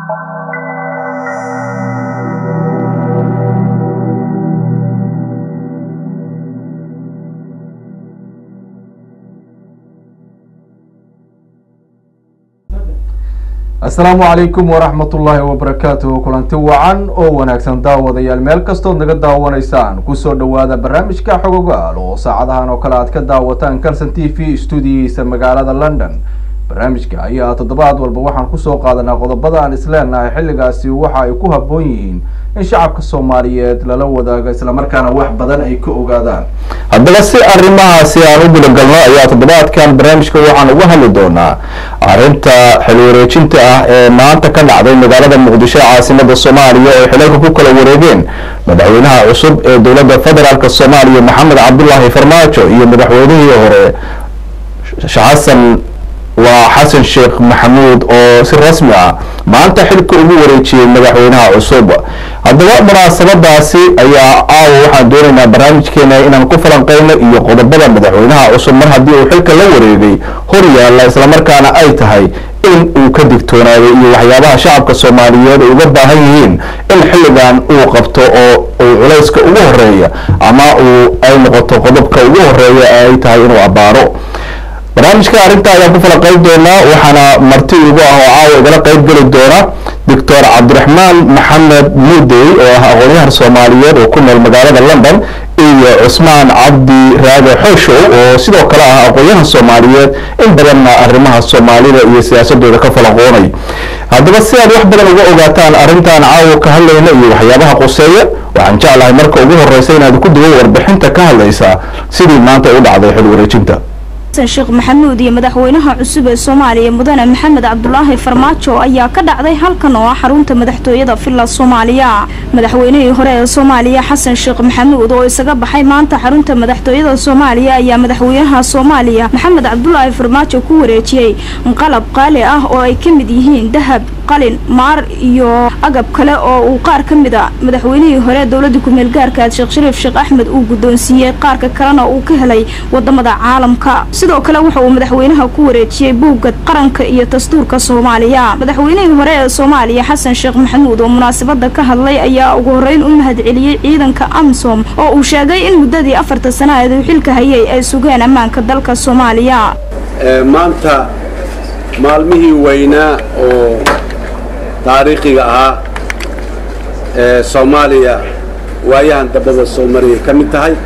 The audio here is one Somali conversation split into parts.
asalaamu calaykum waraxmatullaahi wabarakaatuhu kulanti wacan oo wanaagsan daawadayaal meel kastood naga daawanaysaan kusoo dhowaada barnaamijka xogogaal oo saacadahan oo kale aad ka daawataan calson t v stuudiyihiisa magaalada london barnaamijka ayaa toddobaad walba waxaan kusoo qaadanaa qodobada aan isleenahay xilligaasi waxa ay ku habboon yihiin in shacabka soomaaliyeed lala wadaago islamarkaana wax badan ay ka ogaadaan haddaba si arrimahaasi aan u gudagalno ayaa toddobaadkan barnaamijka waxaan uga hadli doonaa arrinta xil wareejinta ah ee maanta ka dhacday magaalada muqdisho caasimada soomaaliya oo xilalka ku kala wareegeen madaxweynaha cusub ee dowladda federaalk soomaaliya maxamed cabdulaahi farmaajo iyo madaxweynihii hore xasan waa xasan sheekh maxamuud oo si rasmi ah maanta xilka ugu wareejiyey madaxweynaha cusub haddaba munaasabadaasi ayaa caawa waxaan doonaynaa barnaamijkeena inaan ku falanqeyno iyo qodobada madaxweynaha cusub mar haddii uu xilka la wareegay hor yaalla islamarkaana ay tahay in uu ka digtoonaaday iyo waxyaabaha shacabka soomaaliyeed ay uga baahan yihiin in xilligan uu qabto oo uu culayska ugu horeeya ama uu ay noqoto qodobka ugu horeeya ee ay tahay inuu abbaaro barnaamijka arrinta ayaan ku falanqeyn doonaa waxaana marti igu ah oo caawa igala qeyb geli doona doctor cabdiraxmaan maxamed mudey oo ah aqoonyahan soomaaliyeed oo ku nool magaalada london iyo cusmaan cabdi raage xooshow oo sidoo kale ah aqoonyahan soomaaliyeed in badanna arrimaha soomaalida iyo siyaasadooda ka falanqoonay haddaba si aad wax badan uga ogaataan arrintan caawa ka hadlayna iyo waxyaabaha quseeya waxaan jeclahay marka ugu horeysa inaad ku duwo warbixinta ka hadlaysaa sidii maanta u dhacday xil wareejinta sheekh maxamuud iyo madaxweynaha cusub ee soomaaliya mudane maxamed cabdulaahi farmaajo ayaa ka dhacday halkan oo ah xarunta madaxtooyada villa soomaaliya madaxweynihii hore ee soomaaliya xasan sheekh maxamuud oo isaga baxay maanta xarunta madaxtooyada soomaaliya ayaa madaxweynaha soomaaliya maxamed cabdulaahi farmaajo ku wareejiyey qalab qaali ah oo ay ka mid yihiin dahab qalin maar iyo agab kale oo uu qaar ka mid a madaxweynihii hore dowladda kumeel gaarkaad sheekh shariif sheekh axmed uu guddoonsiiyey qaarka kalena uu ka helay wadamada caalamka sidoo kale waxa uu madaxweynaha ku wareejiyey buugga qaranka iyo dastuurka soomaaliya madaxweynihii hore ee soomaaliya xasan sheekh maxamuud oo munaasabada ka hadlay ayaa ugu horeyn u mahadceliyey ciidanka amsom oo uu sheegay in muddadii afarta sanadeed uu xilka hayay ay sugeen ammaanka dalka soomaaliya maanta maalmihii weynaa oo taariikhiga ahaa ee soomaaliya waayahan dambada soo mariyay ka mid tahay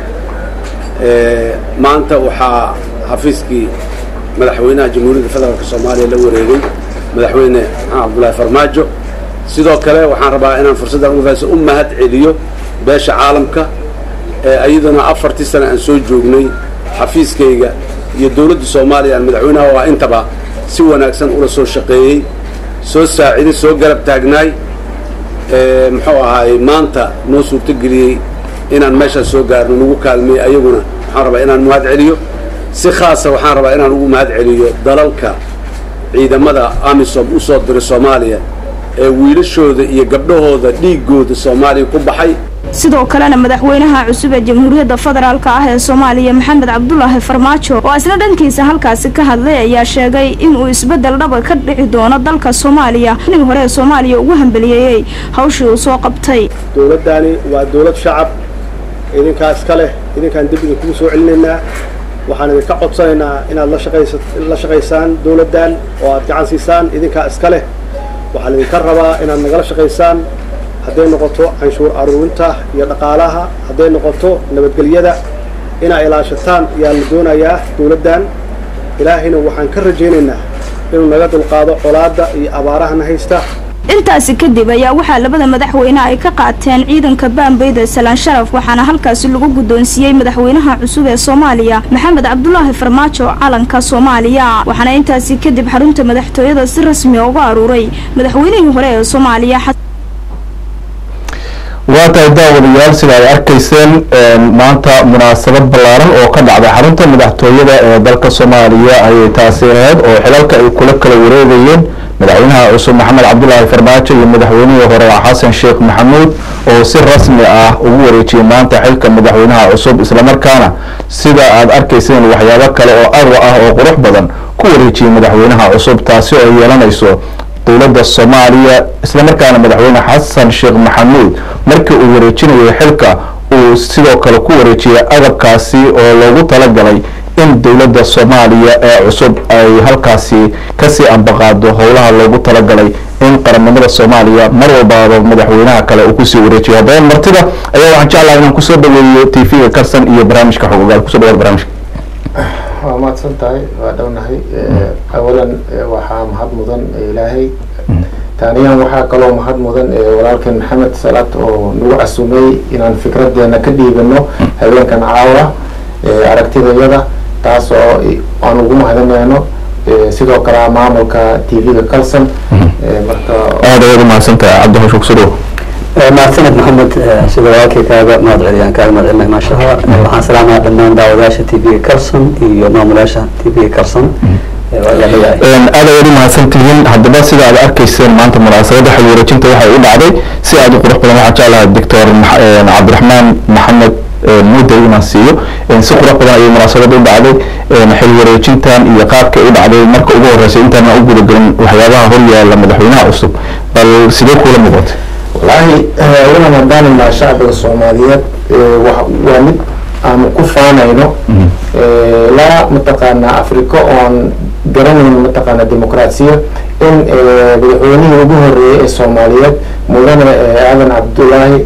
maanta waxaa xafiiskii madaxweynaha jamhuuriyadda federaalk soomaaliya la wareegay madaxweyne maxamed cabdulaahi farmaajo sidoo kale waxaan rabaa inaan fursaddan ugafaso u mahad celiyo beesha caalamka ee iyaduna afartii sane aan soo joognay xafiiskayga iyo dowladda soomaaliya aan madaxweynaha oo ah intaba si wanaagsan ula soo shaqeeyey soo saaciday soo garab taagnaay muxuu ahaay maanta noo suurtogeliyey inaan meeshaas soo gaarno nagu kaalmey ayaguna waxaan rabaa inaan mahad celiyo si khaasa waxaan rabaa inaan ugu mahad celiyo dalalka ciidamada amisom u soo diray soomaaliya ee wiilashooda iyo gabdhahooda dhiigooda soomaaliya ku baxay sidoo kalena madaxweynaha cusub ee jamhuuriyadda federaalk ah ee soomaaliya maxamed cabdulaahi farmaajo oo isla dhankiisa halkaasi ka hadlay ayaa sheegay inuu isbeddel dhaba ka dhici doono dalka soomaaliya nig hore ee soomaaliya ugu hambaliyeeyey hawshii uu soo qabtay dowladdani waa dowlad shacab idinkaa iska leh idinkaan dib idinkugu soo celinaynaa waxaan idinka codsanaynaa inaad la shaqaysaan dowladdan oo aad gacan siisaan idinkaa iska leh waxaan idinka rabaa inaad nagala shaqaysaan hadday noqoto canshuur aruurinta iyo dhaqaalaha hadday noqoto nabadgelyada inaa ilaashataan ayaa la doonayaa dowladdan ilaahayna waxaan ka rajaynaynaa inuu naga dulqaado colaadda iyo abaarahana haysta intaasi kadib ayaa waxaa labada madaxweyne ay ka qaateen ciidanka baambayda salaan sharaf waxaana halkaasi lagu guddoonsiiyey madaxweynaha cusub ee soomaaliya maxamed cabdulaahi farmaajo calanka soomaaliya waxaana intaasi kadib xarunta madaxtooyada si rasmiya uga aruuray madaxweynihii hore ee soomaaliya waa tahay daawadayaal sida ay arkayseen maanta munaasabad ballaaran oo ka dhacday xarunta madaxtooyada ee dalka soomaaliya ayay taasi ahayd oo xilalka ay kula kala wareegayeen madaxweynaha cusub maxamed cabdulaahi farmaajo iyo madaxweynihii hore xasan sheekh maxamuud oo si rasmi ah ugu wareejiyey maanta xilka madaxweynaha cusub islamarkaana sida aad arkayseen waxyaabo kale oo arwa ah oo qurux badan ku wareejiyey madaxweynaha cusub taasi oo ay yeelanayso dowladda soomaaliya islamarkaana madaxweyne xasan sheekh maxamuud markii uu wareejinayo xilka uu sidoo kale ku wareejiyay agabkaasi oo loogu talagalay in dowladda soomaaliya ee cusub ay halkaasi kasii ambaqaado howlaha loogu talagalay in qarannimada soomaaliya mar walbaaba madaxweynaha kale uu kusii wareejiyo haddaba martida ayaa waxaan jeclahay inaan kusoo dhaweeyo t v-ga karsan iyo barnaamijka xogogaal kusoo dhawaad barnaamijka waa mahadsan tahay waa dhownahay awalan waxaa mahad mudan ilaahay taaniyan waxaa kaloo mahad mudan walaalkeen maxamed salaad oo nagu casumay inaan fikradeena ka dhiibano habeenkan caawa aragtidayada taas oo aan ugu mahadinayno sidoo kale maamulka t v-ga calson marka aada ayaad umahadsantahay cabdihasho kusoo dhawo mahadsaned maxamed sida walaalkii kaaga mahad celiyaan kaaga mahad celinay maashaha waxaan salaamaya dhammaan daawadayaasha t v-ga carson iyo maamulayaasha t v-ga carson aad ayaad umahadsan tihiin haddaba sida aad arkayseen maanta munaasabadda xil wareejinta waxay u dhacday si aad u qurux badan waxaan jeclahay doctor cabdiraxmaan maxamed mudday inaan siiyo si qurux badan ayay munaasabadda u dhacday xil wareejintan iyo qaabkay u dhacday marka ugu horreysay intaana u gudagelin waxyaabaha horyaala madaxweynaha cusub bal sidee kuula muuqatay wallaahi waxaan haddaanina shacbiga soomaaliyeed waa mid aanu ku faanayno laa mataqaanaa africa oon garanayn mataqaanaa dimuqraasiya in madaxweynihii ugu horeeyey ee soomaaliyeed mudane aadan cabdullaahi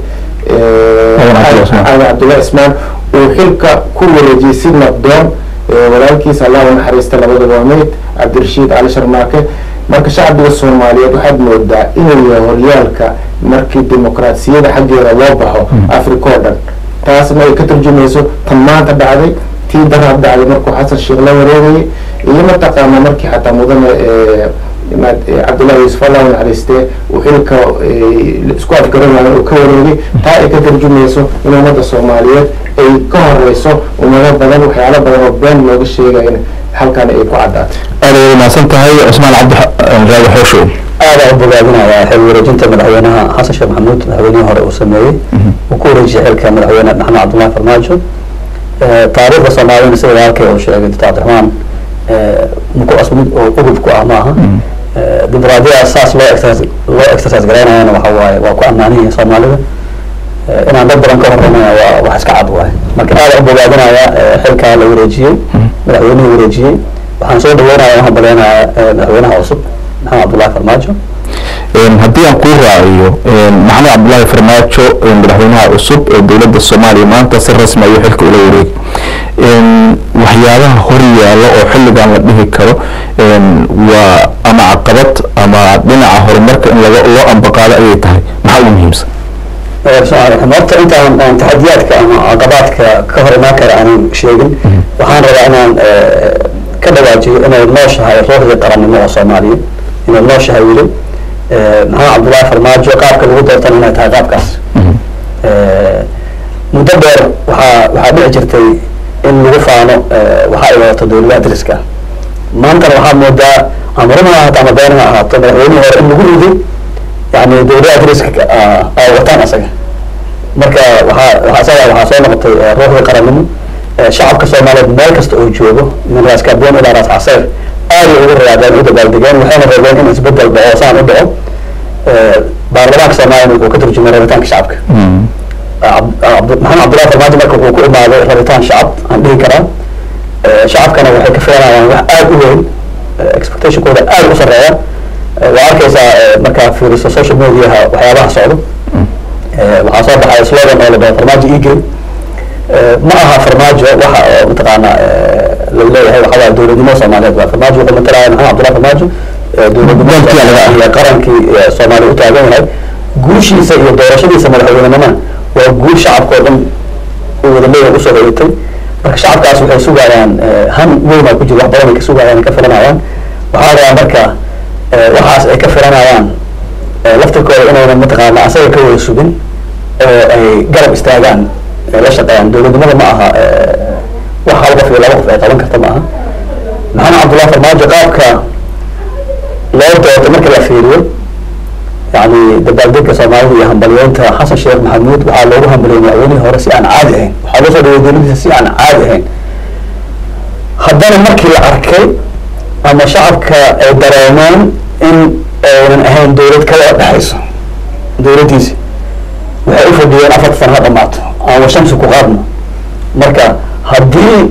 aadan cabdullahi ismaan uu xilka ku wareejiyey si nabdoon walaalkiisa allah u naxariista labada waameyd cabdirashiid cali sharmaake marka shacbiga soomaaliyeed waxaad moodaa inuu yahay horyaalka markii dimuqraasiyada xaggeeda loo baxo africa oo dhan taasna ay ka turjumayso tan maanta dhacday tii daraad dhacday markuu xasan sheekh la wareegayay iyo mataqaana markii xataa mudane cabdullahi yuusuf allah u naxariistee uu xilka isku afgaran waayo uu ka wareegay taa ay ka turjumayso in ummadda soomaaliyeed ay ka horeyso ummado badan waxyaalo badan oo been looga sheegayn halkan ay ku caddaatay aad ayaad umahadsan tahay cusmaan cabdi raadi xooshow aada u bogaadinaya xil wareejinta madaxweynaha xasan sheekh maxamuud madaxweynihii hore uu sameeyey uu ku wareejiyay xilka madaxweyne maxamed cabdullahi farmaajo taariikhda soomaaliyana sida walaalkay uu sheegay doctor cabdiraxmaan muku asmid oo ugub ku ah maaha dimuqraadiyada saas loo exercise loo exercise garaynayana waxa waaye waa ku ammaanan yihiin soomaalida inaan dad badan ka horreynaya waa wax iska cad waaye marka aada u bogaadinaya xilkaa la wareejiyey madaxweynihii wareejiyey waxaan soo dhaweynaya waxaan baleynayaa madaxweynaha cusub maxamed cabdullahi farmaajo haddii aan kuu raaciyo maxamed cabdullaahi farmaajo madaxweynaha cusub ee dowladda soomaaliya maanta si rasmi ayuu xilka ula wareegay waxyaabaha hor yaalla oo xilligan la dhihi karo waa ama caqabad ama dhinaca horumarka in laga loo ambaqaado ayay tahay maxaa ugu muhiimsan horta intaan aan taxadiyaadka ama caqabaadka ka hor imaan kara aanan sheegin waxaan rabaa inaan ka dhawaajiyo inay nooshahay ruuxdii qarannimo oo soomaaliya inay nooshahay weli maxamed cabdullaahi farmaajo qaabka lagu doortan inay tahay qaabkaas muddo dheer waxaa waxaa dhici jirtay in lagu faano waxa ay wadato dowladaha dariska maantana waxaa moodaa ama run ha ahaato ama been ha ahaato madaxweynihii hore in lagu riday yani dowladaha dariska ay wataan asaga marka waxaa waxaa isaga waxaa soo noqotay ruuxdii qarannimo shacabka soomaaliyeed meel kasta oo joogo min raas kaboon ilaa raas caseer aad ay ugu rayaadeen u dabaaldegeen waxayna rabeen in isbedel dhaco saan u dhaco baarlamaanka soomaaliyana wuxuu ka turjumay rabitaanka shacabka maxamed cabdullahi farmaajo marka wuxuu ku imaaday rabitaan shacab aan dhihi karaa shacabkana waxay ka filanayaan wax aada u weyn expectationkooda aada u sareeya waa arkaysaa markaa fiiriso social mediaha waxyaabaha socdo waxaa soo baxaya slogan oo la dhaho farmaajo eagle ma aha farmaajo waxa oo mataqaana laleeyahay waxa waa dowladnimo soomaaliyeed waa farmaajo wuxuu matalaya maxamed cabdullahi farmaajo dowladnimo iyo qarankii soomaaliya u taagan yahay guushiisa iyo doorashadiisa madaxweynenimona waa guul shacabkao dhan uu wada leeyahay usoo hoyatay marka shacabkaas waxay sugayaan han weynaa ku jira wax badan ay ka sugayaan ay ka filanayaan waxaa rabaa marka waxaas ay ka filanayaan laftirkooda inayna mataqaana asaga ka wada sugin oo ay garab istaagaan la shaqeeyaan dowladnimada ma aha wax hal qof iyo laba qof ay qaban karta ma aha maxamed cabdullahi farmaajo qaabka loo doortay marka la fiiriyo yani dabaaldega soomaalida iyo hambalyeynta xasan sheekh maxamuud waxaa loogu hambaliyey madaxweynihii hore si aan caadi ahayn waxaa loo soo dhaway dowladiisa si aan caadi ahayn haddana markii la arkay ama shacabka ay dareemeen in ayna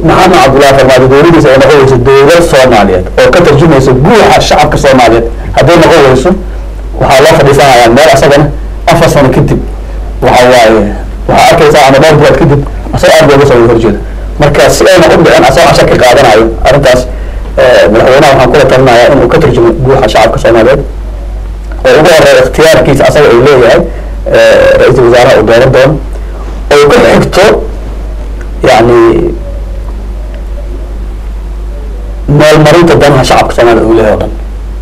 maxamed cabdullahi farmaajo dowladiisa ay noqon weyso dowlad soomaaliyeed oo ka tarjumaysa guuxa shacabka soomaaliyeed hadday noqon weyso waxaa loo fadhiisanayaa meel asagana afar sano kadib waxa waaye waxaa arkaysaa ama dhowr bilood kadib asagoo aad looga soo horjeeda marka si ayna u dhicin asagoo cashar ka qaadanayo arrintaas madaxweynaha waxaan kula talinayaa inuu ka tarjumo guuxa shacabka soomaaliyeed oo ugu horeeya ikhtiyaarkiisa asaga uu leeyahay ra-iisul wasaaraha uu dooran doono oo ku xigto yani meelmarinta danaha shacabka soomaaliyed uu leeyahay o dhan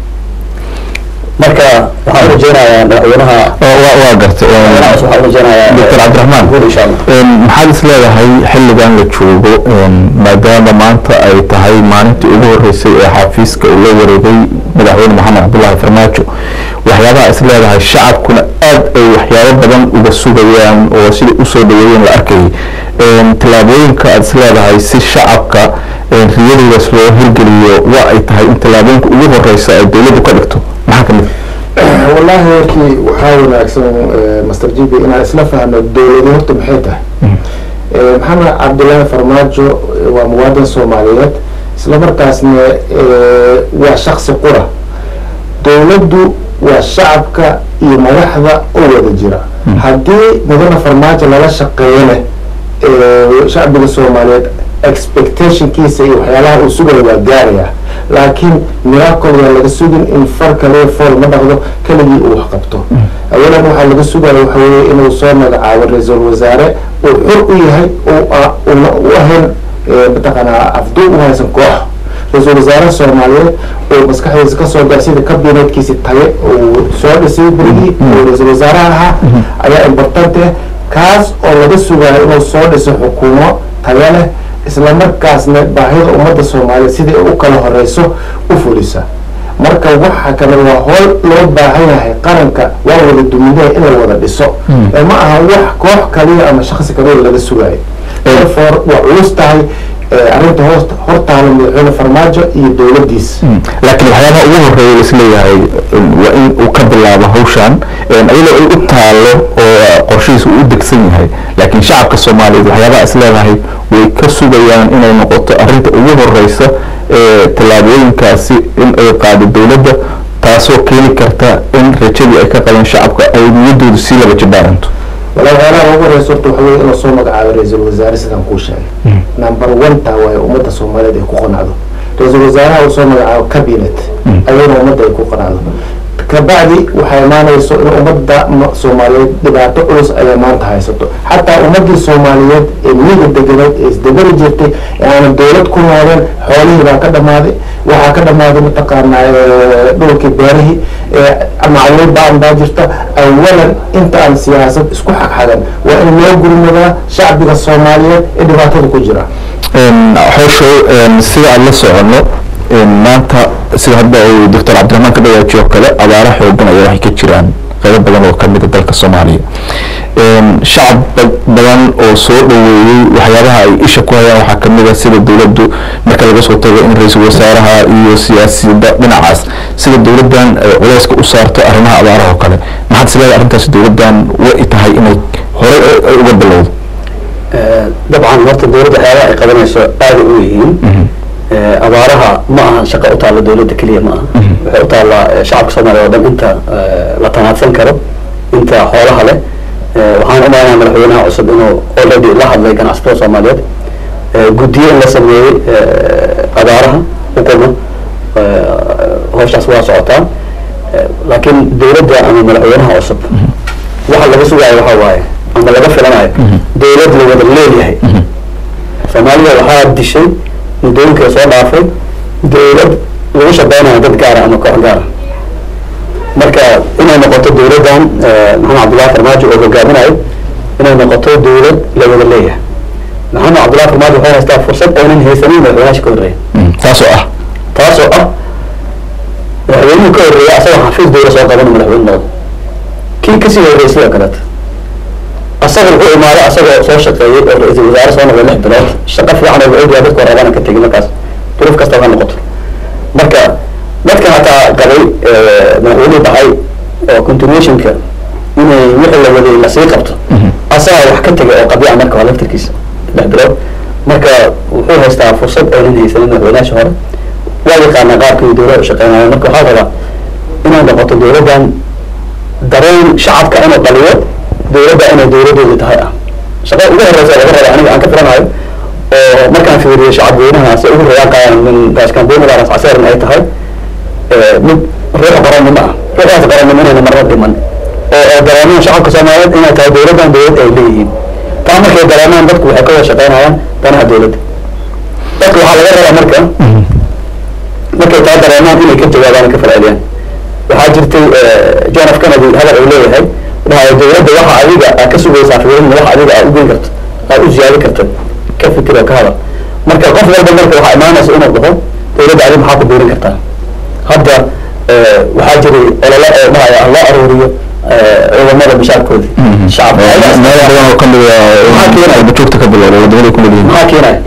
marka waxaan urajeynayaa madaxweynaha waa gartay madaxweynaha cusub waxaan urajeynayaa doctor cabdiraxmaan guul insha allah maxaad is leedahay xilligan la joogo maadaama maanta ay tahay maalintii ugu horeysay ee xafiiska uu la wareegay madaxweyne maxamed cabdullaahi farmaajo waxyaabaha is leedahay shacabkuna aad ay waxyaabo badan uga sugayaan oo siday usoo dhaweeyeen la arkayay tallaabooyinka aad is leedahay si shacabka riyadoodaas loo hirgeliyo waa ay tahay in tallaabooyinka ugu horeysa ay dowladdu ka dhigto maxaa kamid wallahi hortii waxaa wanaagsan master jibi inaan isla fahno dowladi horta maxay tahay maxamed cabdullaahi farmaajo waa muwaadin soomaaliyeed isla markaasna waa shaksi qura dowladdu waa shacabka iyo madaxda oo wada jira haddii mudane farmaajo lala shaqeeyana shacbiga soomaaliyeed expectationkiisa iyo waxyaalaha uu sugaya waa gaaraya laakiin miracle waa laga sugin in far kale fool ma dhaqdo keligii uu wax qabto awalan waxaa laga sugaya waxa weeye inuu soo magacaabo ra-iisul wasaare uu xor u yahay una u ahayn mataqaanaa afduub u haysan koox ra-iisul wasaare soomaaliyeed oo maskaxdiisa kasoo gaa sida kabinetkiisi taye uu soo dhisay berigii oo ra-iisul wasaaraha ahaa ayaa importante kaas oo laga sugayo inuu soo dhiso xukuumo tayo leh isla markaasna baahida ummadda soomaaliyeed sidai u kala horeyso u fulisa marka waxa kale waa hool loo baahan yahay qaranka waa wada duminaya in la wada dhiso ma aha wax koox kaliya ama shaksi kaliya laga sugayo therefore waa culus tahay arrinta hoos hortaala madaxweyne farmaajo iyo dowladdiis laakiin waxyaabaha ugu horeeya isleeyahay waa in uu ka bilaabo hawshan iyadoo ay u taalo oo qorshihiisa uu u degsan yahay laakiin shacabka soomaaliyeed waxyaabaha isleedahay way ka sugayaan inay noqoto arrinta ugu horeysa ee tallaabooyinkaasi in ay qaado dowladda taasoo keeni karta in rajadii ay ka qabeen shacabka ay niyaddoodu sii laba jabaaranto wala waxyaalaha ugu horeysa horta waxa weye inuu soo magacaabo ra-iisul wasaare sidaan kuu sheegay number one taa waaye ummadda soomaaliyeed ay ku qanacdo ra-iisul wasaaraha uu soo magacaabo cabinet ayadana ummadda ay ku qanacdo kabacdi waxay imaanayso in ummadda soomaaliyeed dhibaato culus ayay maanta haysato xataa ummadii soomaaliyeed ee miyiga deganeed ee isdegani jirtay ee aanan dowlad ku nooleen xoolihii baa ka dhamaaday waxaa ka dhamaaday mataqaanaa dhulkii beerihii macluud baan baa jirta awalan inta aan siyaasad isku xagxagan waa in loo gurmadaa shacbiga soomaaliyeed ee dhibaatada ku jira xooshow sida aan la socono maanta sida hadda uu doctor cabdiraxmaan ka dhawaajiyo oo kale abaaro xoogan ayaa waxay ka jiraan qaybo badan oo kamida dalka soomaaliya shacab badan oo soo dhaweeyey waxyaabaha ay isha ku hayaan waxaa kamid a sida dowladdu marka laga soo tago in ra-iisul wasaaraha iyo siyaasiyadda dhinacaas sida dowladdan culeyska u saarto arrimaha abaaraha oo kale maxaad is leedahay arrintaasi dowladdan way tahay inay horey uga bilowdo dabcan horta dowladda waxyaabaha ay qabanayso aada u yihiin abaaraha ma aha shaqo u taalla dowladda keliya ma aha waxay u taallaa shacabka soomaaliya oo dhan inta la tanaadsan karo inta xoolaha leh waxaan u malaynayaa madaxweynaha cusub inuu already la hadlay ganacsatada soomaaliyeed guddiyo in la sameeyey abaaraha uquma hawshaas waa socotaa laakiin dowladda ama madaxweynaha cusub waxa laga sugaayo waxa waaye ama laga filanayo dowlad la wada leeyahay soomaaliya waxaa dishay muddooyinka soo dhaafay dowlad lagu shaqeynayo dad gaara ama koox gaara marka inay noqoto dowladdan maxamed cabdullahi farmaajo oo hogaaminayo inay noqoto dowlad la wada leeyahay maxamed cabdullahi farmaajo waxay haystaa fursad aynan haysanin madaxweynaha ka horreeya taasoo ah taasoo ah madaxweynuhu ka horreeya asagoo xafiis dowla soo qabana madaxweyne noqdo kii kasii horreeyay sidoo kaleeta asaga wuxuu imaaday asagoo soo shaqeeyey oo ra-iisul wasaare soo noqday lix bilood shaqo fiican oo la-ogyahay dadka horeebana ka tegin markaas duruuf kasta ha noqoto marka dadka hataa qabay madaxweynuhu baxay oo continuationka inay wixii la waday lasii qabto asagaa wax ka tegay oo qabiica marka waa laftirkiisa lix bilood marka wuxuu wuxuu haystaa fursad oonan haysanin madaxweynayaasha hore waa yaqaanaa qaabkii dowladda u shaqeynaya marka waxaa rabaa inay noqoto dowladdan dareen shacabka inuu dhaliyo dowladda inay dowladooda tahay ah shaqada ugu horeysa laga raba aniga aan ka filanayo oo markaan fiiriyo shacab weynaha si ugu rayaan qaadaan min gaashkambooni baaras caseeran ay tahay mid ruuxa qarannimo ah ruuxaas qarannimo inayna marna dhiman oo oo dareemaan shacabka soomaaliyeed inay tahay dowladdan dowlad ay leeyihiin taa markay dareemaan dadku waxay ka wada shaqeynayaan danaha dowladda dadka waxaa laga rabaa marka markay taa dareemaan inay ka jawaabaan ka falceliyaan waxaa jirtay john f kennedy hadal uu leeyahay dhahayo dowladda waxa adiga aad ka sugaysaa fiirin waxa adiga aad ugeyn karto aad u ziyaadi karto ka fikir oo ka hadal marka qof walba marka waxaa imaanaysa inuu dhaho dowladda adiga maxaa ku biirin kartaa hadda waxaa jiray olole oo dhahaya ah loo aruuriyo ciidamada bishaarkoodii shacabka meel badan oo kamid ah bajoogta ka bilowday wadamada ku noolyihiin maxaa keenaya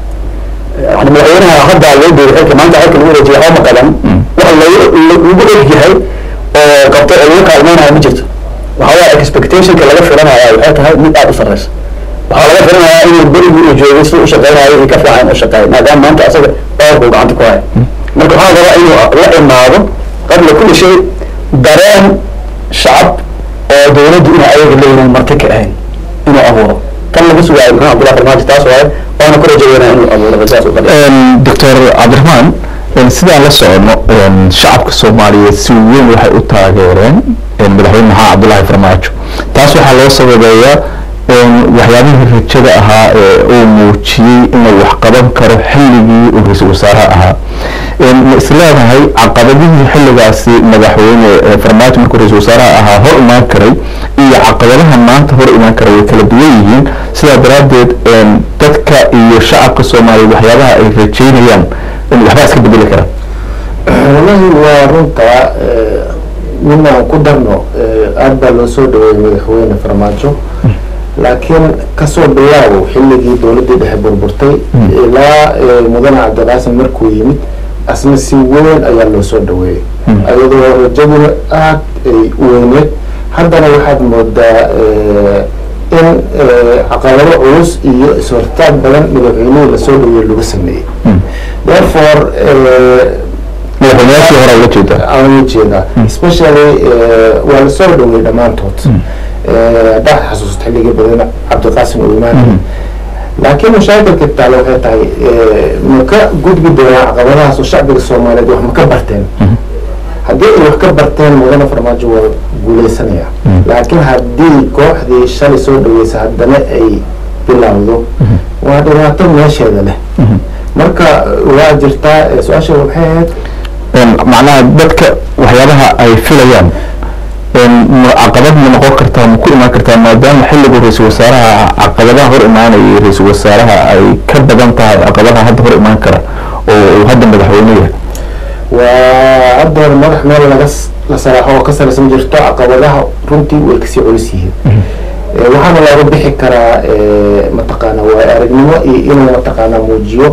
yani madaxweynaha hadda loo beeri xilka maanta xilka lagu wareejiya homa qaban wax lagu lagu og yahay oo qabto oo lagu kaalmeynaya ma jirto waxaa waaya expectationka laga filanaya waxay tahay mid aada u sarreysa waxaa laga filanayaa inuu berigii uu joogay si u shaqeynayo iyo ka fiican u shaqeeyo maadaama maanta asaga dhowrkuu gacanta ku haya marka waxaa rabaa inuu la imaado qabla kulli shay dareen shacab oo dowladdu inay ayaga leeyihiin marti ka ahayn inuu abuuro tan laga sugaayo maxamed abdullahi farmaajo taas waaye waana ku rajaweynaya inuu abuuro sidaas u qaliya doctor cabdiraxmaan sidaan la socono shacabka soomaaliyeed si weyn waxay u taageereen madaxweyne maxamed cabdullaahi farmaajo taas waxaa loo sababeeyaa waxyaabihii rajada ahaa ee uu muujiyey inuu wax qaban karo xilligii uu ra-iisul wasaaraha ahaa ma isleedahay caqabadihii xilligaasi madaxweyne farmaajo markuu ra-iisul wasaaraha ahaa hor imaan karay iyo caqabadaha maanta hor imaan kara way kala duwan yihiin sidaa daraaddeed dadka iyo shacabka soomaaliyeed waxyaabaha ay rajeynayaan waxbaa iska bedeli kara wallahi waa runta ninaan ku darno aada baa loo soo dhaweeyey madaxweyne farmaajo laakiin kasoo bilaaw xilligii dowladdii dhexe burburtay ilaa mudane cabdiqaasim markuu yimid asna si weyn ayaa loo soo dhaweeyey ayadoo rajaduna aad ay u weyneed haddana waxaad moodaa in caqabado culus iyo is-hortaag badan madaxweynihii lasoo dhaweeyey lagu sameeyey therefore madaxweynayaashii hore ula jeedaa aan ujeedaa especially waa lasoo dhaweeyey dhammaantood haddaad xasuusto xilligii badan cabdiqaasim uu imaanay laakiin mashaakilka taale waxay tahay ma ka gudbi doonaa caqabadahaas oo shacbiga soomaaliyeed wax ma ka barteen haddii ay wax ka barteen mudane farmaajo waa guuleysanaya laakiin haddii kooxdii shalay soo dhaweysa haddana ay bilowdo waa dhibaato meesheeda leh marka waa jirtaa su-aasha waxay ahayd macnaha dadka waxyaabaha ay filayaan caqabad ma noqon kartaa ma ku imaan kartaa maadaama xilligu ra-iisul wasaaraha caqabadaha hor imaanaya ra-iisul wasaaraha ay ka badan tahay caqabadaha hadda hor imaan kara oo uu hadda madaxweyne yahay waa hadda hore madax meel laga la saraaxo oo ka saraysan jirto caqabadaha runtii way kasii culus yihiin waxaana looga bixi karaa mataqaana waa aragnimo iyo inuu mataqaana muujiyo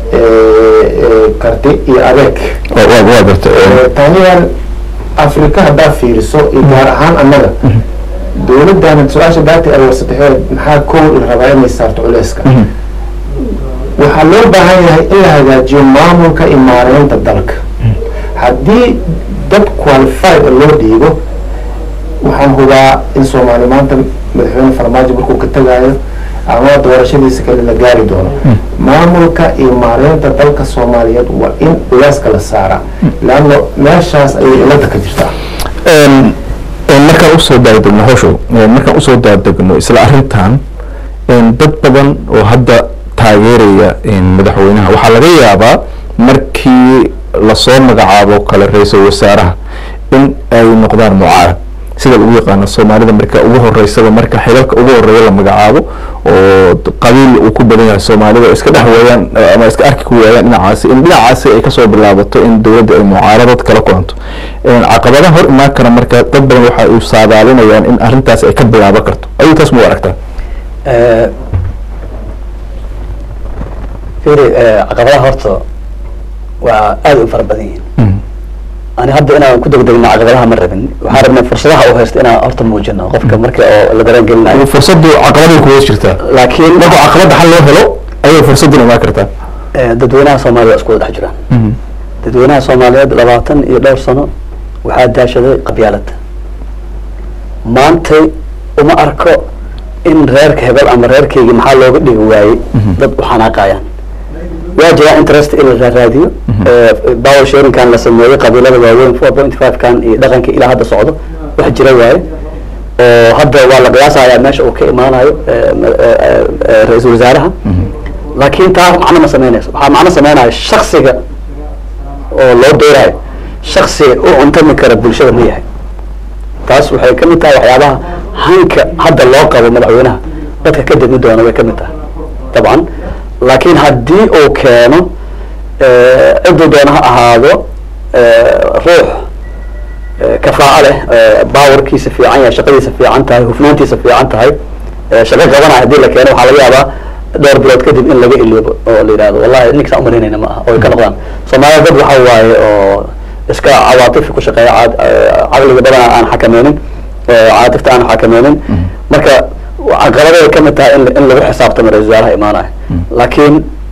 karti iyo adeeg waa garta taniyan africa haddaa fiiriso iyo gaar ahaan annaga dowladdan su-aasha daati ay warsataxeed maxaa kow la rabaa inay saarto culeyska waxaa loo baahan yahay in la hagaajiyo maamulka iyo maareynta dalka haddii dad qualified loo dhiibo waxaan hubaa in soomaali maanta madaxweyne farmaajo markuu ka tagaayo ama doorashadiisa kale la gaari doono maamulka iyo maareynta dalka soomaaliyeed waa in culeyska la saaraa leanno meeshaas ayay cilada ka jirtaa markaan usoo daadegno howshow markaan usoo daadegno isla arrintan dad badan oo hadda taageeraya madaxweynaha waxaa laga yaabaa markii lasoo magacaabo kale ra-iisul wasaaraha in ay noqdaan mucaarad sida ugu yaqaano soomaalida marka ugu horeysaba marka xilalka ugu horeeya la magacaabo oo qabiil uu ku badan yahay soomaalida oo iska dhex weeyaan ama iska arki ku waayaan dhinacaasi in dhinacaasi ay kasoo bilaabato in dowladda ay mucaaradad kala kulanto caqabadaha hor imaan kara marka dad badan waxa ay saadaalinayaan in arrintaas ay ka bilaaban karto ayuu taas mu aragtaa firi caqabadaha horta waa aada u fara badan yihiin ani hadda inaan ku degdegno caqabadaha ma rabin waxaan rabnay fursadaha u haysto inaan horta muujino qofka marka oo la dareen gelinayo fursadu caqabaday kuwa jirtaa laakiin marka caqabada xal loo helo ayay fursaduna imaan kartaa Eh, dadweynaha soomaaliya waa isku wada dhex jiraan dadweynaha soomaaliyeed labaatan iyo dhowr sano waxaa daashaday qabyaalada maantay uma arko in reerka hebel ama reerkaygi maxaa looga dhigi waayey dad u xanaaqayaan waa jiraa interest in la raadiyo power sharingkan la sameeyey qabiilada waaweyn four point five kan iyo dhaqanka ilaa hadda socdo wax jira waaye oo hadda waa la qiyaasayaa meesha uu ka imaanayo eh, ma- eh, eh, eh, ra-iisul wasaaraha laakiin taa macno ma sameynayso waxaa macno sameynaya shaksiga oo loo doorayo shaksi u cuntami kara bulshada ma yahay taas waxay ka mid tahay waxyaabaha hanka hadda loo qabo madaxweynaha dadka ka degmi doona way ka mid tahay dabcan laakiin haddii uu keeno eh, ciduu doona ha ahaado eh, ruux eh, kafaaco leh eh, baawarkiisa fiican yahay shaqadiisa fiican tahay hufnaantiisa fiican tahay eh, shaqo qabanaya haddii la keeno waxaa laga yaabaa dhowr bilood kadib in laga iloobo oo la yidhahdo wallahi ninkaas umalaynayna ma aha oo ay ka noqdaan soomaalida dad waxa waaye oo iska cawaatifi ku shaqeeya caad- eh, caqliga badan aan xakameynin eh, caatifta aan xakameynin marka caqabaday ka mid tahay in in lagu xisaabtamo ra-isul wasaaraha imaanaya laakiin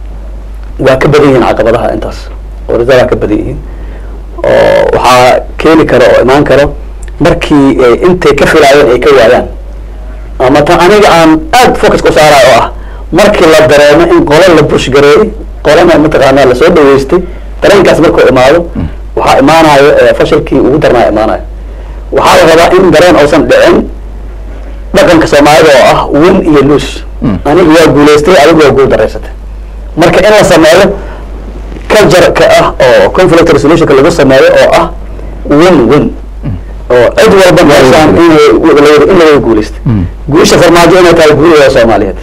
waa ka badan yihiin caqabadaha intaas oo ra-isul wasaaraha ka badan yihiin oo waxaa keeni kara oo imaan karo markii ay intay ka filaayeen ay ka waayaan ama ta aniga aan aad focus ku saarayo oo ah markii la dareemo in qole la bush gareeyey qolena mataqaanaa lasoo dhaweystay dareenkaas markuu imaado waxaa imaanayo eh, fashilkii ugu darnaa imaanayo waxaa la rabaa in dareen uusan dhicin dhaqanka soomaalida oo ah win iyo lose aniga waa guulaystay adigu waa guul daraysatay marka in la sameeyo culture-ka ah oo conflict resolutionka lagu sameeyo oo ah win win oo cid walba meeshaan inay in laga guulaystay guusha farmaajo inay tahay guulida soomaaliyeed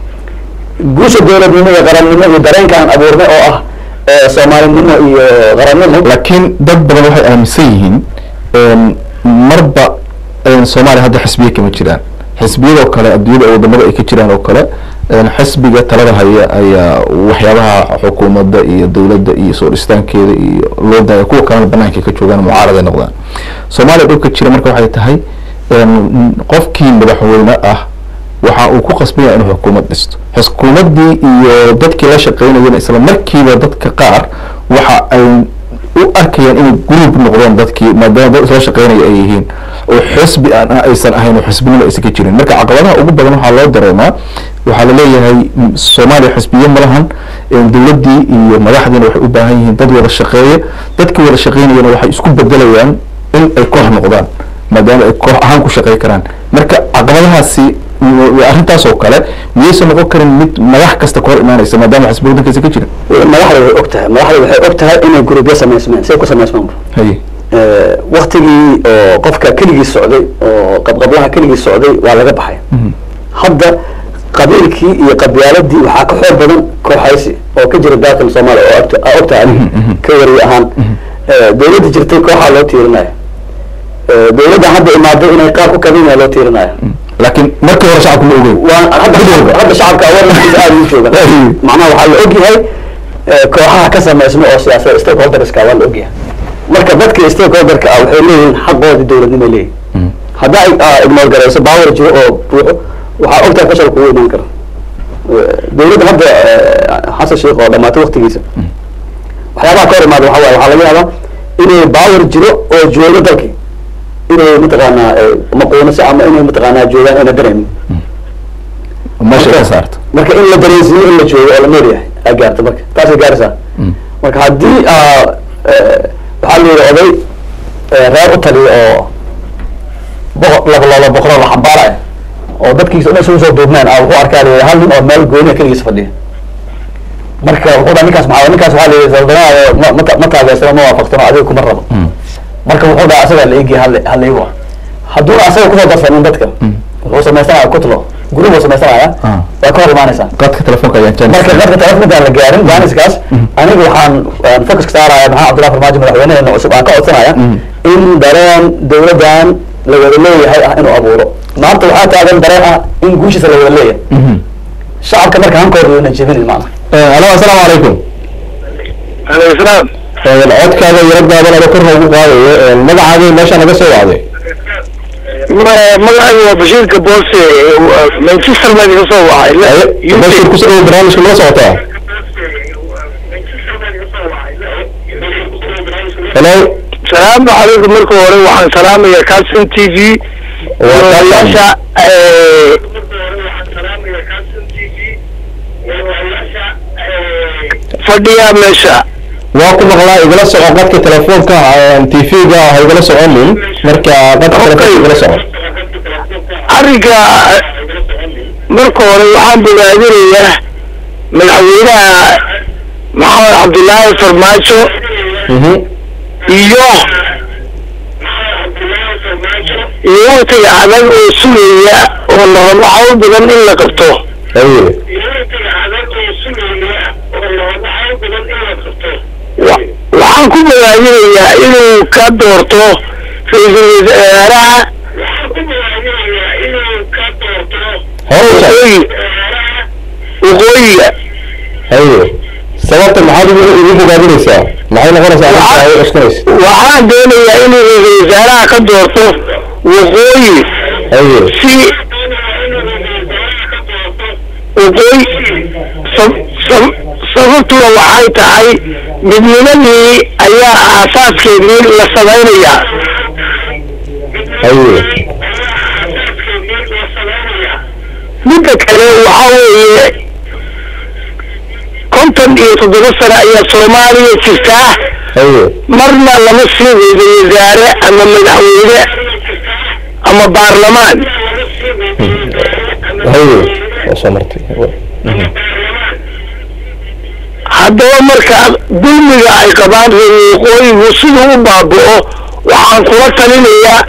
guusha dowladnimo iyo qarannimo iyo dareenka aan abuurnay oo ah eh, soomaalinimo iyo qarannimo laakiin dad badan waxay aaminsan yihiin een, marba een, soomaaliya hadda xisbiya kama jiraan xisbiyadoo kale adduunyada wadamada ay ka jiraan oo kale een, xisbiga talada haya ayaa waxyaabaha xukuumadda iyo dowladda iyo soo dhistaankeeda iyo loo daaya kuwa kalena banaanka ka joogaan mucaarada noqdaan soomaaliya dhulka jira marka waxay tahay een, qofkii madaxweyne ah waxa uu ku qasbaya inuu xukuumad dhisto xukuumaddii iyo dadkii la shaqeynayana isla markiiba dadka qaar waxa ay u arkayaan inay group noqdeen dadkii maadaama dad isla shaqeynaya ay yihiin oo xisbi aan aysan ahayn oo xisbinimo aysan ka jirin marka caqabadaha ugu badan waxaa loo dareemaa waxaa la leeyahay m- soomaaliya xisbiye ma lahan een, dowladdii iyo madaxdiina waxay u baahan yihiin dad wada shaqeeya dadkii wada shaqeynayana waxay isku bedelayaan in ay koox noqdaan maadaama ay koox ahaan ku shaqey karaan marka caqabadahaasi m- arrintaas oo kale miyaysan noqon karin mid madax kasta ka hor imaanaysa maadaama xisbi waddankaasi ka jirin madaxda way og tahay madaxda waxay og tahay inay gurubyo samaysmeen say ku samaysmaanba haye waktigii oo qofka keligii socday oo qabqablaha keligii socday waa laga baxay hadda qabiilkii iyo qabyaaladii waxaa ka xoog badan kooxaysi oo ka jira dalkan soomaaliya oo ogta- aa ogtahay adiga ka wariye ahaan Eh, dowladda jirtay kooxaa loo tiirinaya Eh, dowladdan hadda imaaday inay qaab u kabinaya loo tiirinaya laakiin markii hore shacabku ma ogeyn waa hadda shacabka hadda shacabka awareness aad u jooga macnaha waxaa la ogyahay eh, kooxaha ka samaysma oo siyaasada stakeholderska waa la ogyahay marka dadka stakeholderka ah waxay leeyihiin xaqoodii dowladnimo ay leeyihin haddaa ig- ignore garayso power jiro oo buuxo waxaa ogtahay fashal kugu imaan kara Eh, dowladda hadda eh, xasan sheekh oo dhamaatay waktigiisa waxyaabaha ka hor imaada waxa waaye waxaa laga yaabaa inay power jiro oo joogo dalkii inay mataqaanaa eh, maquunase ama inay mataqaanaa joogaan ayna dareemin meesha ka saarto marka in la dareensiiyo in la joogo oo la nool yahay aa gaarta marka taasay gaaraysaa marka haddii aa eh, waxaa la yidhi oday eh, reer u taliya oo boqor laba laba boqoroo la xambaaraya oo dadkiisa dhan isugu soo duubneen ah wuxuu arkaa la yidhi hal nin oo meel gooniya keligiisa fadhiya marka wuxuu dhaa ninkaas maxaa ninkaas waxaa la yidhi saldanaada ma ma ta- ma taageersano ma waafaqsano adiga kuma rabo marka wuxuu dhaha asagaa la eegaya hal hal iigu ah hadduuna asaga kusoo darsanin dadka wuxuu samaysanaya kutlo gurub uu samaysanaya Ah. waa ka hor imaanaysaa qadka telefoonka ayaan jaanis marka dadka telefonkaan la gaarin jaaniskaas aniga waxaan aan focus ka saaraya maxaa cabdullahi farmaajo madaxweynaheena cusub aan ka codsanaya in dareen dowladdan la wada leeyahay ah inuu abuuro maanta waxaa taagan dareen ah in guushiisa la wada leeyahay shacabka marka hankooda wayna jebinin macna alo asalaamu calaykum alaykum salaam Een, codkaaga yaragaadan ado korna ugu qaadayo magacaaga meesha naga soo wacday magacaygu waa bashiirka boose manchester baa iga soo wacay bashir kusoo dhawo barnaamijka nala socotaa hello salaamu calaykum marka hore waxaan salaamayaa calson t v walaalayaasha fadhiya meesha waa ku maqlaa igala soco qadka telefoonka tv-ga ha igala soconin marka qadka telefoonka igala soco arrinka marka hore waxaan bogaadinayaa madaxweynaha maxamed cabdullaahi farmaajo Mhm. iyo iyo waqtiga adag oo sugaya oo la rabo hawl badan in la qabto haye Wa- waxaan ku bogaadinayaa inuu ka doorto ra-iisul wasaaraha howsha waqooyi waqooyiga haye sababta maxaad ugu ugu bogaadinaysaa maxay noqonaysaa arrinta ay cuskanaysa waxaan doonayaa inuu ra-iisul wasaaraha ka doorto waqooyi haye si waqooyi sab- sab- sababtuna waxay tahay midnimadii ayaa aasaaskeedii la samaynayaa haye midda kale waxaa weeye konton iyo toddoba sano ayaa soomaaliya jirtaa haye marna lama sii ra-iisul wasaare ama madaxweyne ama baarlamaan haye waa soo martay haddaba marka dulmiga ay qabaan reer waqooyigu siduu u baaba'o waxaan kula talinayaa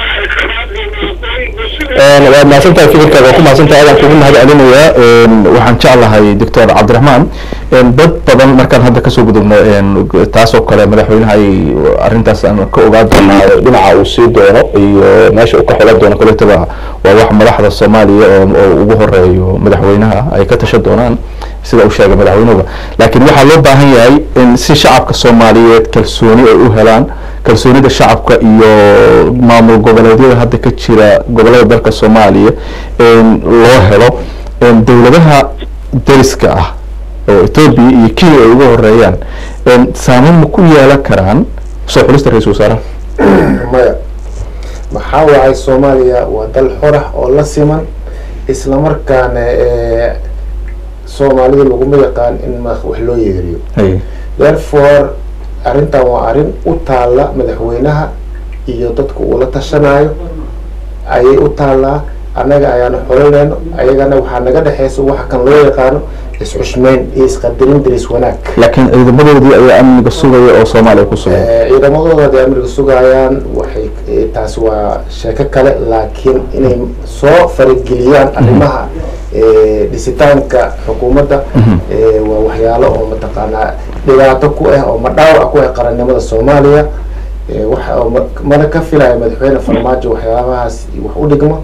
waad mahadsantahay fikirkaaga waa ku mahadsantahay adaan kugu mahad celinayaa waxaan jeclahay doctor cabdiraxmaan dad badan markaan hadda kasoo gudubno taas oo kale madaxweynaha ay arrintaas aan ka ogaan doonaa dhinaca uu sii doono iyo meesha uu ka xulan doono koletaba waa wax madaxda soomaaliya oo oo ugu horeeyo madaxweynaha ay ka tashan doonaan sida uu sheegay madaxweynuhuba laakiin waxaa loo baahan yahay in si shacabka soomaaliyeed kalsooni ay u helaan kalsoonida shacabka iyo maamul goboleedyada hadda ka jira gobolada dalka soomaaliya loo helo dowladaha dariska ah oo ethoobia iyo kenya ay uga horeeyaan saameyn ma ku yeelan karaan soo xulista ra-iisul wasaaraha maya maxaa waay soomaaliya waa dal xorah oo la siman islamarkaana soomaalida laguma yaqaan in ma wax loo yeeriyo haye therefore arrintan waa arrin u taalla madaxweynaha iyo dadka uu la tashanayo ayay u taallaa annaga ayaanu xolinayno ayagana waxaa naga dhexeysa waxa kan loo yaqaano is-xushmeyn iyo isqadarin daris wanaag laakiin ciidamadoodii ayaa amniga sugaya oo soomaaliya ku sugan Eh, ciidamadooda hadday amriga sugayaan waxay eh, taasi waa sheeko kale laakiin inay soo farageliyaan arrimaha eh, dhisitaanka xukuumadda eh, waa waxyaalo oo mataqaanaa dhibaato ku ah oo madhaawac ku ah qarannimada soomaaliya Eh, waxa oo ma- mana ka filaya madaxweyne farmaajo waxyaabahaas wax u dhigmo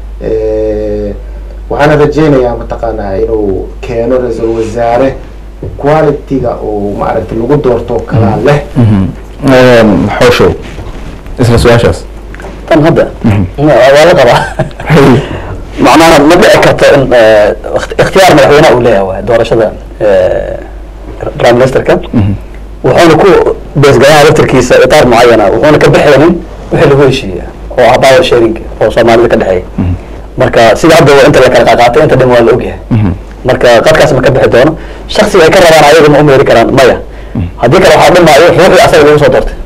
Eh, waxaana rajeynayaa mataqaanaa inuu keeno ra-iisul wasaare quality-ga oo maaragtay lagu doorto kalaa leh xooshow isla su-aashaas tan hadda waa la qabaa macnaha ma dhici karto in eh, ikht- ikhtiyaar madaxweynaha uu leeyahay waay doorashada eh, prime ministerka wuxuuna ku beesgalaha laftarkiisa itaar mucayana wuxuuna ka bixaynin wixii lagu heshiiya oo ah power sharing oo soomaalida ka dhexeeya marka sida hadda waa inta la kala qaaqaatay inta dhan waa la ogyahay marka qadkaas ma ka bixi doono shaksiga ay ka rabaan ayaga ma umeeri karaan maya haddii kale waxaa dhimaayo ruuxii asaga lagu soo doortay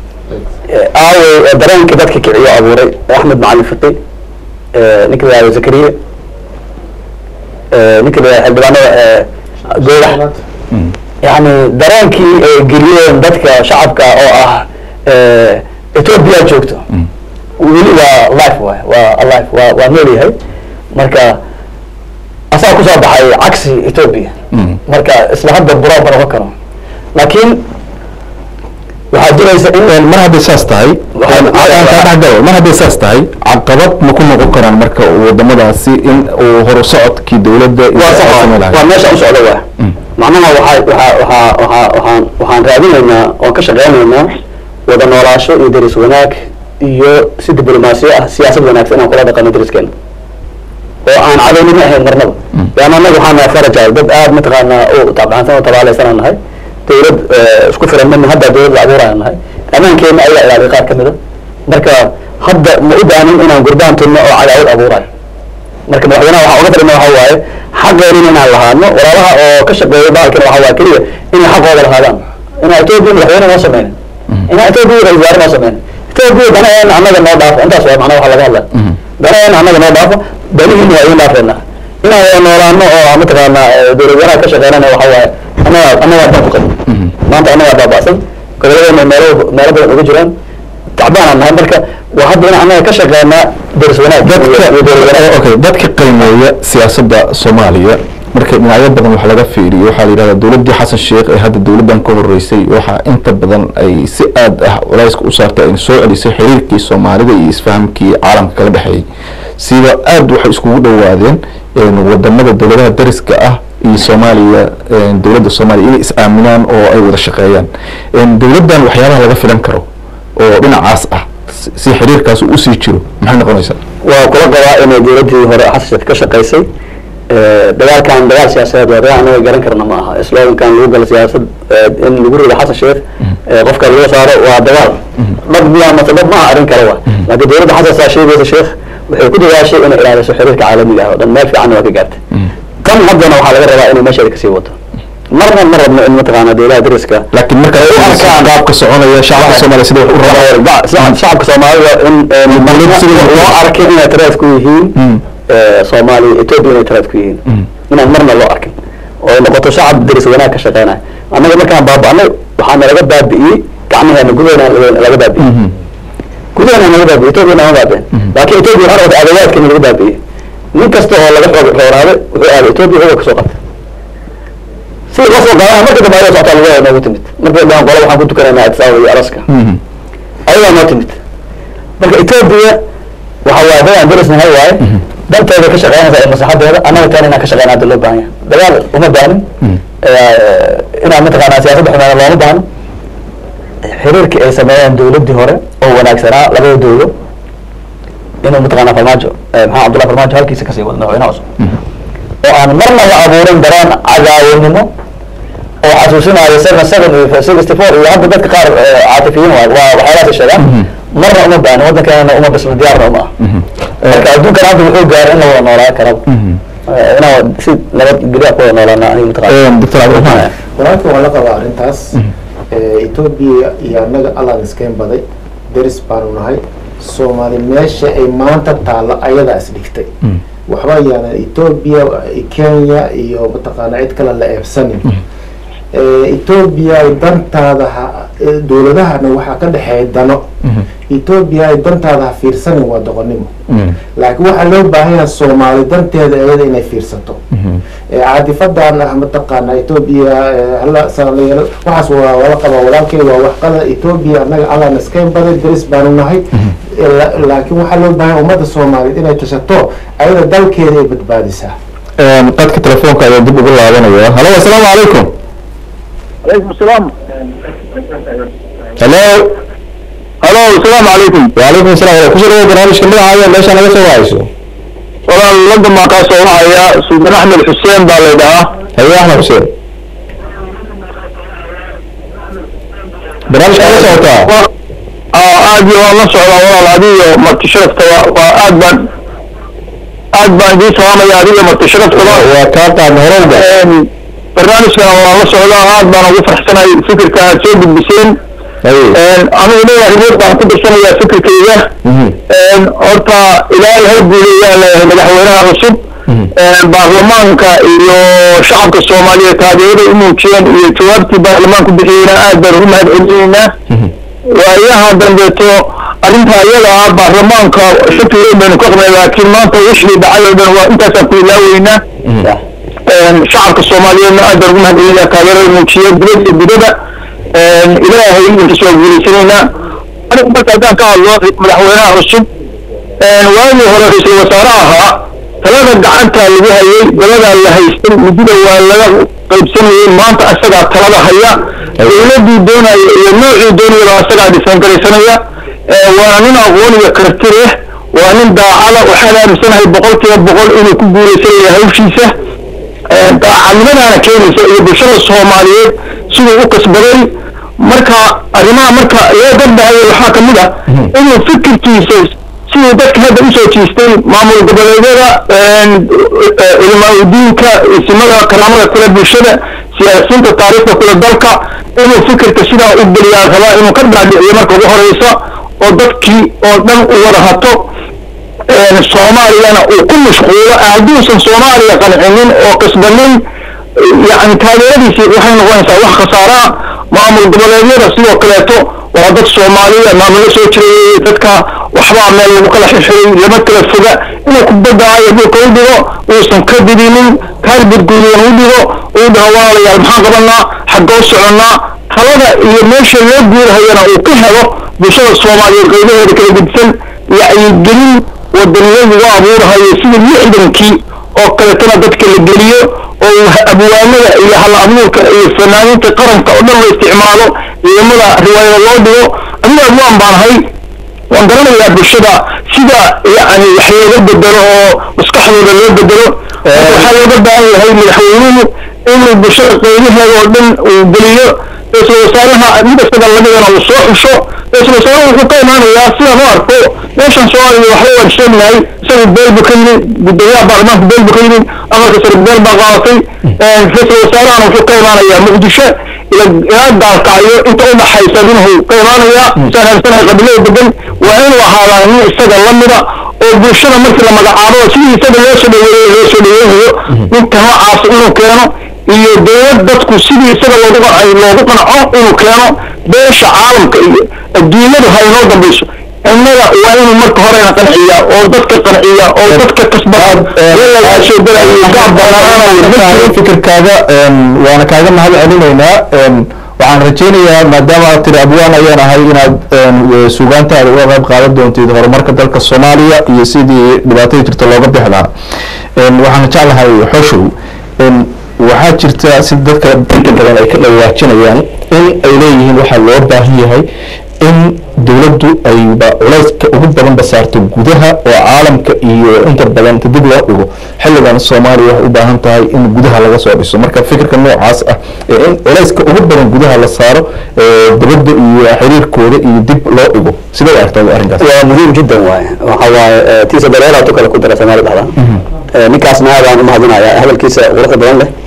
aawey ee dareenka dadka kiciyo abuuray axmed macalin fiqi ninka la yihahdo zakariya ninka la yihahdo xildhibaanada goodax yani dareenkii ay geliyeen dadka shacabka oo ah ethiopia joogto weli waa life waay waa alive waa waa nool yahay marka asaga kusoo baxay cagsi ethiopia marka isla hadda buraab ma noqon karo laakiin waxaa jiraysa in mar hadday saas tahay aan kaa dhexgalo mar hadday saas tahay caqabad ma ku noqon karaan marka wadamadaasi in uu horu socodkii dowladda iyo waa ay sax samayn waa lahayd meesha u socda waa macnaha waxaa waxaa waxaa waxaa waxaan waxaan raadinaynaa oon ka shaqeynaynaa wada noolaasho iyo deris wanaag iyo si diblomaasiyo ah siyaasad wanaagsan inaan kula dhaqano deriskeena oo aan cadownimo ahayn marnaba yaani annaga waxaan nahay farajal dad aad mataqaanaa u tacbaansan oo tabaalaysan aan nahay dowlad eh, isku filan mana hadda dowlad la abuurayaan nahay ammaankeena ayaa ilaaliya qaar ka mida marka hadda ma u baanin inaan gurbaan tunno oo cadaawad abuurayo marka madaxweynaha waxaa uga darina waxa waaye xaqeena inaan lahaadno walaalaha oo ka shaqeeya bahalkana waxa waaye keliya inay xaqooda lahaadaan inaa etoobiya madaxweyne noo sameynin inaa etoobiya ra-isul wasaare noo sameynin etoobiya danaheena annaga noo dhaafo intaas waa macnaha waxa laga hadlaya danaheena annaga noo dhaafo danihiina waa idin dhaafeena inaan wada noolaano oo mataqaana dowlad wanaag ka shaqeynana waxa waaye annaga annagaa dan ku qabin maanta annagaa baaba'san gobolladeena meelo meelo badan uga jiraan tacbaan aan nahay marka waa hadda inaan annaga ka shaqeynaa deris wanaag iyo dowlad wanaag okay dadka qiimeeya siyaasadda soomaaliya marka dhinacyo badan wax laga fiiriyo waxaa la yidhahdaa dowladdii xasan sheekh ee hadda dowladdan ka horeysay waxaa inta badan ay si aad ah culayska u saartay ay soo celisay xiriirkii soomaalida iyo isfahamkii caalamka kala dhexeeyey sida aad waxay iskugu dhowaadeen wadamada dowladaha dariska ah iyo soomaaliya dowladda soomaaliya inay is-aaminaan oo ay wada shaqeeyaan dowladdan waxyaabaha laga filan karo oo dhinacaas ah si xiriirkaas uu usii jiro maxay noqonaysaa waa kula qabaa inay dowladdii hore xasan sheekh ka shaqaysay dagaalkan dagaal siyaasadeed waa dagaal anaga garan karna ma aha slogankan lagu galo siyaasad in lagu rido xasan sheekh qofka laga saaro waa dagaal dhab miyaa mase dhab maaha arrin kale waa laakiin dowladda xasan saa sheegaysa sheekh waxay ku dadaashay inay ilaaliso xiriirka caalamiga ah oo dhan meel fiicanna waa ka gaartay tan haddana waxaa laga rabaa inay meesheeda kasii wato marna ma rabno in mataqaana dowlaha dariska laakiin marka u arkaan qaabka soconaya shacabka soomaaliya sida wax u rabaa shacabka soomaalida in loo arkin inay taraaf ku yihiin soomaaliya etoobiya inay taraaf ku yihiin inaan marna loo arkin oo ay noqoto shacab daris wanaag ka shaqeynaya annaga markaan baaba'nay waxaa nalaga baabi'iyey gacmaheena gudaheena laga baabi'iyey gudaheena naga baabi'iyey etoobiya nama baabi'in laakiin etoobiya waxaa noqotay adawaadkeena laga baabi'iyey nin kasta oo laga xoog rooraaday wuxuu aaday etoobiya xoga kasoo qabtay sida loo soo qaadana marka dambe ayaa socotaa laga noogu timid markay dhahan qola waxaan ku tukanaynaa addis ababa iyo alaska ayagaa noo timid marka etoobiya waxa waaye dadaan darisnahay waaye danteeda ka shaqeynaysa ee maslaxadeeda annaga taan inaan ka shaqeyna hadda loo baahan yahay dagaal uma baanin inaan mataqaanaa siyaasadda xumeena looma baahno xiriirkii ay sameeyeen dowladdii hore oo wanaagsanaa labada dowlo inuu mataqaanaa farmaajo maxamed cabdullahi farmaajo halkiisa kasii wado madaxweynaha cusub oo aan marna la abuurin dareen cadaawanimo oo xasuusinayo seven seven iyo sixty four iyo hadda dadka qaar caatifiyiin waa waa waxyaalahaas sheegaan marna uma baahin waddankeena uma bisla diyaarna uma ah marka adduunkan hadda wuxuu gaaray in la wada noolaa karaba inaan si nabadgelya ku wada noolaana aniga mataqaana doctor cabdiraxmaan walaalka waa la qabaa arrintaas etoobiya iyo annaga allaan iskeen baday deris baanu nahay soomaali meesha ay maanta taallo ayadaa is dhigtay waxba yaanan etoobiya kenya iyo mataqaana cid kale la eebsanin etoobiya ay dantaada ha dowladahana waxaa ka dhexeeya dano etoobiya ay dantaada ha fiirsanin waa doqonnimo laakiin waxaa loo baahan yahay soomaali danteeda iyada inay fiirsato caadifadan ah mataqaana etoobiya hala saalayaal waxaas waa wala qabaa walaalkay waa waxqada etoobiya annaga allaan iskayn baday deris baanu nahay laakiin waxaa loo baahan ummadda soomaaliyeed inay tashato ayada dalkeeda ay badbaadisaa qadka telefoonka ayaa dib ugu laabanaya halo assalaamu calaykum عليكم السلام halo الو السلام عليكم وعليكم السلام kusoo dhawo barnaamijka magacaaga meesha naga soo wahayso walaal lada maaqaa soo haya suldan axmed xuseen baa la dhahaa haye axmed xuseen barnaamijka naga socotaa aad iyo waan la socdaa walaal adiyo marti sharaftaba waa aad baan aad baan idiin salaamaya adiyo marti sharaftaba waa kaa qaadna horowga barnaamijkan waan la socdaa aad baan ugu farxsanahay fikirka aad soo gudbiseen anigu leeyahay rimood baan ku darsanayaa fikirkayga horta ilaahay ha guuleeyaan leeyahay madaxweynaha cusub baarlamaanka iyo shacabka soomaaliyeed taageerada u muujiyeen iyo jawaabtii baarlamaanku bixiyeyna aad baan ugu mahad celinaynaa waayaha dambeeto arrinta iyada ah baarlamaanka shaki weyn baynu ka qabnay laakiin maanta wixii dhacay oo dhan waa intaasaan ku ilaaweynaa shacabka soomaaliyeedna aad baan ugu mahad celinayaa taageerada muujiyeen dibad iyo dibada ilaahay idinka soo guuleysanaynaa anigu marka haddaan ka hadlo madaxweynaha cusub waagii hore ra-iisul wasaare ahaa talada gacanta lagu hayay daladaa la haystan muddada waa laga qaybsanayay maanta asagaa talada haya dowladii doonaya iyo noocii doonayaba asagaa dhisan garaysanaya waa nin aqoon iyo karti leh waa nin daacada waxaan aaminsanahay boqolkiiba boqol inuu ku guuleysanaya hawshiisa daacadnimadaana keenaysa iyo bulshada soomaaliyeed siduu u kasbaday marka arrimaha marka loo garbahayo waxaa ka mid ah inuu fikirkiisa sidii dadka hadda usoo jiistay maamul goboleedyada culimaadudiinka isimada karaamada kule bulshada siyaasiyiinta taariikhda kule dalka inuu fikirka sidaa u geliyaa rabaa inuu ka dhaadhiciyo marka ugu horeysa oo dadkii oo dhan u wada hato soomaaliyana uu ku mashquulo hadduusan soomaaliya qancinin oo kasbanin yani taageeradiisii waxay noqonaysaa wax khasaaraa maamul goboleedyada sidoo kaleeto waa dad soomaaliya maamulo soo jiray dadka waxbaa meel lagu kala xirxiray lama kala foga inuu kubadaayo dhulka u dhigo uusan ka didinin kaalbudguudan u dhigo uu dhaho walaalayaal maxaan qabanaa xaggoo soconnaa talada iyo meesha loo guurahayana uu ka helo bulshada soomaaliyeed qaybaheeda kala gedisan wacyigelin wadaniyadu u abuurahayo sidii lixdankii oo kaleetana dadka la geliyo oo abwaanada iyo hal abuurka iyo fanaaniinta qaranka oo dhan la isticmaalo ciidamada riwaayada loo dhigo aniga abwaan baan ahay waan garanayaa bulshada sida yani wax looga bedelo oo maskaxdooda loo bedelo waxaa looga baahan yahay madaxweynuhu inuu bulshada qaybaheeda oo dhan uu geliyo ra-iisul wasaaraha mid isaga ladigana uu soo xusho ra-iisul wasaaruhu wuxuu ka imaanayaa sidaan u arko meeshan soomaaliya waxba waan sheegnahay isagu beel bu ka yimid gudoomiyaha baarlamaanka beel bu ka yimid aqalka sare beel baa qaadatay ra-iisul wasaarahana wuxuu ka imaanayaa muqdisho ila ilaa gaalkacyo inta u dhaxaysa inuu ka imaanayaa saan haysanahay qabilada degan waa inuu ahaadaa nin isaga lamida oo bulshada markii la magacaabo sidii isaga loo soo dhaweeyo loo soo dhaweeyayo ninka noocaas inuu keeno iyo dowlad dadku sidii isaga loogu qancay loogu qanco inuu keeno beesha caalamka iyo adduunyadu ha inoo dambayso innaga waa inuu marka horena qanciya oo dadka qanciya oo dadka kasbaa lagaa soo gelayo fikirkaaga waana kaaga mahad celinaynaa waxaan rajaynayaa maadaama aad tiri abwaan ayaan ahay inaad suugaantaada uga qayb qaadan doontid horumarka dalka soomaaliya iyo sidii dhibaatada jirta looga bixi lahaa waxaan jeclahay xoshow waxaa jirta si dadka inta badan ay ka dhawaajinayaan in ay leeyihiin waxaa loo baahan yahay in dowladdu ayba culayska ugu badan basaarto gudaha oo caalamka iyo inta badan inta dib loo dhigo xilligan soomaaliya waxay u baahan tahay in gudaha laga soo dhiso marka fikirka noocaas ah ee in culayska ugu badan gudaha la saaro dibadda iyo xiriirkooda iyo dib loo dhigo sidee u aragtaa arrinkaas waa muhiim jiddan waaye waxa waaye tiisa dareeraatu kale ku dara soomaali dhahda ninkaasna aad aan umahadinayaa hadalkiisa quruxda badan leh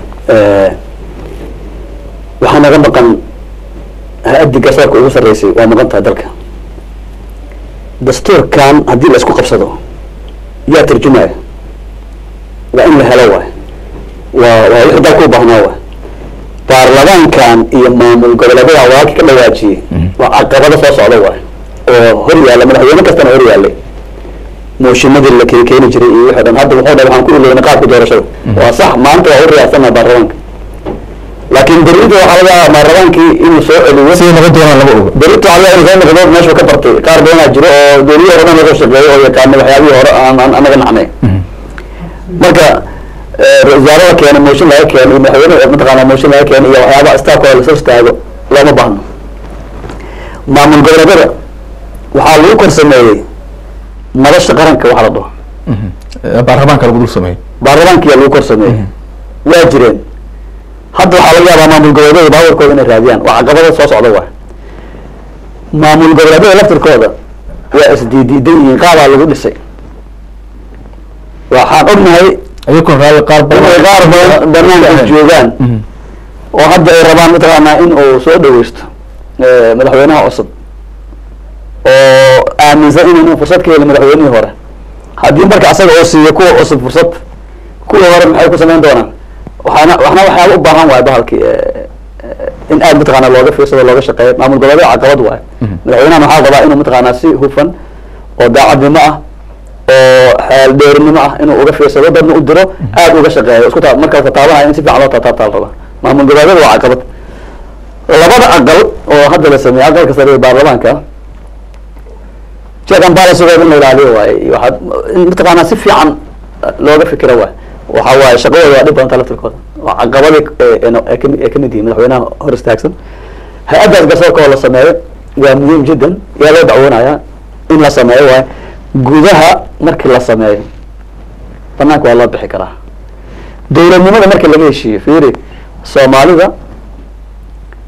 waxaa naga maqan ha-addii garsoorka ugu sarreysay waa maqan tahay dalka dastuurkan haddii la isku qabsado yaa tarjumaya waa in la helo waay waa waa wixii dalka u baahnaa waay baarlamaankan iyo maamul goboleedyada walaalka ka dhawaajiyey waa caqabado soo socda waay oo hor yaalla madaxweyne kastana hor yaallay mooshinadii la keeni keeni jiray iyo wixii dhan hadda wuxuu dhahay waxaan ku iloona qaabka doorashada waa sax maanta waa u riyaasanaa baarlamaanka laakiin berrita waxaa laga yaabaa baarlamaankii inuu soo celiyo siday noqon doonaan lama oga berrita waxaa laga yaabaa inuu soo noqdo meeshuu ka bartay qaar badanaa jiro oo dowladihii hore dhan laga shaqeeyo oo yaqaana waxyaabihii hore aan aan anaga nacnay marka wasaarada keena mooshin laga keeno iyo madaxweyne mataqaanaa mooshin laga keeno iyo waxyaabaha istaafkooda lasoo istaago looma baahno maamul goboleedyada waxaa lagu kor sameeyey madasha qaranka waxa la dhaho baarlamaanka lagu dul sameeyey baarlamaankiyaa lagu kor sameeyey waa jireen hadda waxaa laga yaabaa maamul goboleedyada baawarkooda inay raadiyaan waa caqabada soo socda waay maamul goboleedyada laftirkooda waa isdiidiidan yihiin qaabaa lagu dhisay waxaan ognahay ayakun raali qaar inay qaar badan banaanka joogaan oo hadda ay rabaan mataqaanaa in uu soo dhaweysto madaxweynaha cusub oo aaminsan inaynan fursad ka helin madaxweynihii hore haddii marka asaga oo siiyo kuwa cusub fursad kuwa hore maxay ku samayn doonaan waxaana waxna waxyaaba u baahan waay bahalki in aad mataqaana looga fiirsado looga shaqeeyo maamul goboleed caqabad waay madaxweynahan waxaa rabaa inuu mataqaanaa si hufan oo daacadnimo ah oo xeeldheerinimo ah inuu uga fiirsado dadna u diro aad uga shaqeeyo isku taa marka tataabanaya in si fiican loo taataabtaa la rabaa maamul goboleedyada waa caqabad labada aqal oo hadda la sameeyey aqalka sare ee baarlamaanka check and balancegood in la ilaaliyo waaye waxaad in mataqaanaa si fiican looga fikiro waay waxa waaye shaqadooda waa dhib badanta laftirkooda waa caqabadii ee kami ee kamid yihiin madaxweynaha hor istaagsan hay-addaas garsoorka oo la sameeyo waa muhiim jiddan yaa loo dacwoonayaa in la sameeyo waaye gudaha markii la sameeyo banaanka waa loo bixi karaa dowladnimada markii laga heshiiyo fiiri soomaalida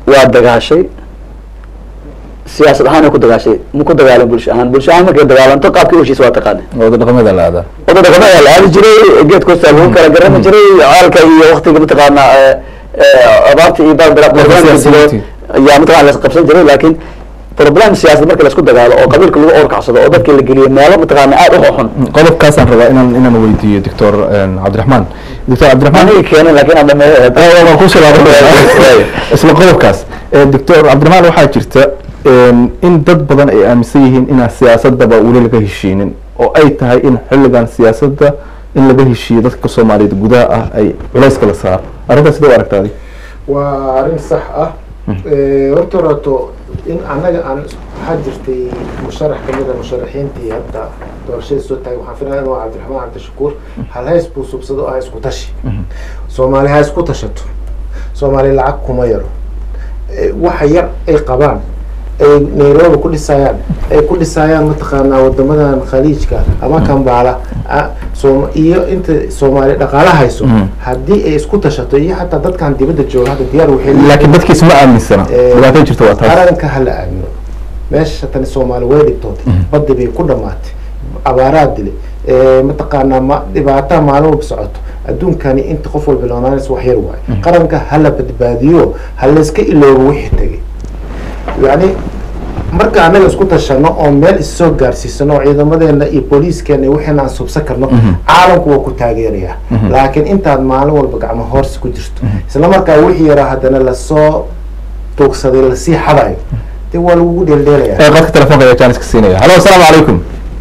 waa dagaashay siyaasad ahaan ku dagaashay ma ku dagaalan bulsho ahaan bulsho ahaan markay dagaalanto qaabkii heshiis waa taqaana wada dhaqamada la aadaa wada dhaqamada la aadi jiray geed koosta lagu kala garami jiray caalka iyo waktiga mataqaana abaarta iyo siyaasiyiintii. ayaa mataqana la qabsan jiray laakiin problem siyaasad marka laisku dagaalo oo qabiilka lagu orkacsado oo dadka la geliyo meelo mataqaana aad u xun qodobkaasaan rabaa inaan inaan weydiiyo doctor cabdiraxmaan doctor cabdiraxmaan aniga keenay laakiin aan dhameeyo waan kusoo laabanaya isla qodobkaas doctor cabdiraxmaan waxaa jirta in dad badan ay aaminsan yihiin inaan siyaasadaba weli laga heshiinin oo ay tahay in xilligan siyaasadda in laga heshiiyo dadka soomaaliyeed gudaha ah ay culayska la saaro arrintaas sidee u aragta adi waa arrin sax ah horta horeeto in annaga aan waxaa jirtay musharax kamid a musharaxiintii hadda doorashada soo taagay waxaan filaya inuu cabdiraxmaan cabdishakuur hal hays buu subsado ah isku tashi soomaali ha isku tashato soomaali lacag kuma yaro waxa yar ay qabaan ay nairobi ku dhisayaan ay ku dhisayaan mataqaanaa wadamadan khaliijka ama kambaala soom iyo inta soomaali dhaqaala hayso haddii ay isku tashato iyo xataa dadkan dibadda jooga hadda diyaar waxay laakiin dadkiis ma aaminsana dhibaato jirta waa taas qaranka hala aamino meesha tani soomaali way dhibtootay baddi bay ku dhamaatay abaaraa dilay mataqaanaa ma dhibaataa maalin walba socoto adduunkani inta qof walba loonaanaysa wax yar waayo qaranka hala badbaadiyo ha layska iloobo wixii tegay yani marka anaga isku tashano oo meel issoo gaarsiisano oo ciidamadeena iyo booliiskeena wixiina aan subsan karno caalamku waa ku taageeraya laakiin intaad maalin walba gacmo hoorsi ku jirto isla markaa wixii yaraa haddana lasoo tuugsaday lasii xadayo dee waa lagugu dheeldheelaya qadka telefonka ayaa janiska siinaya halo asalaamu calaykum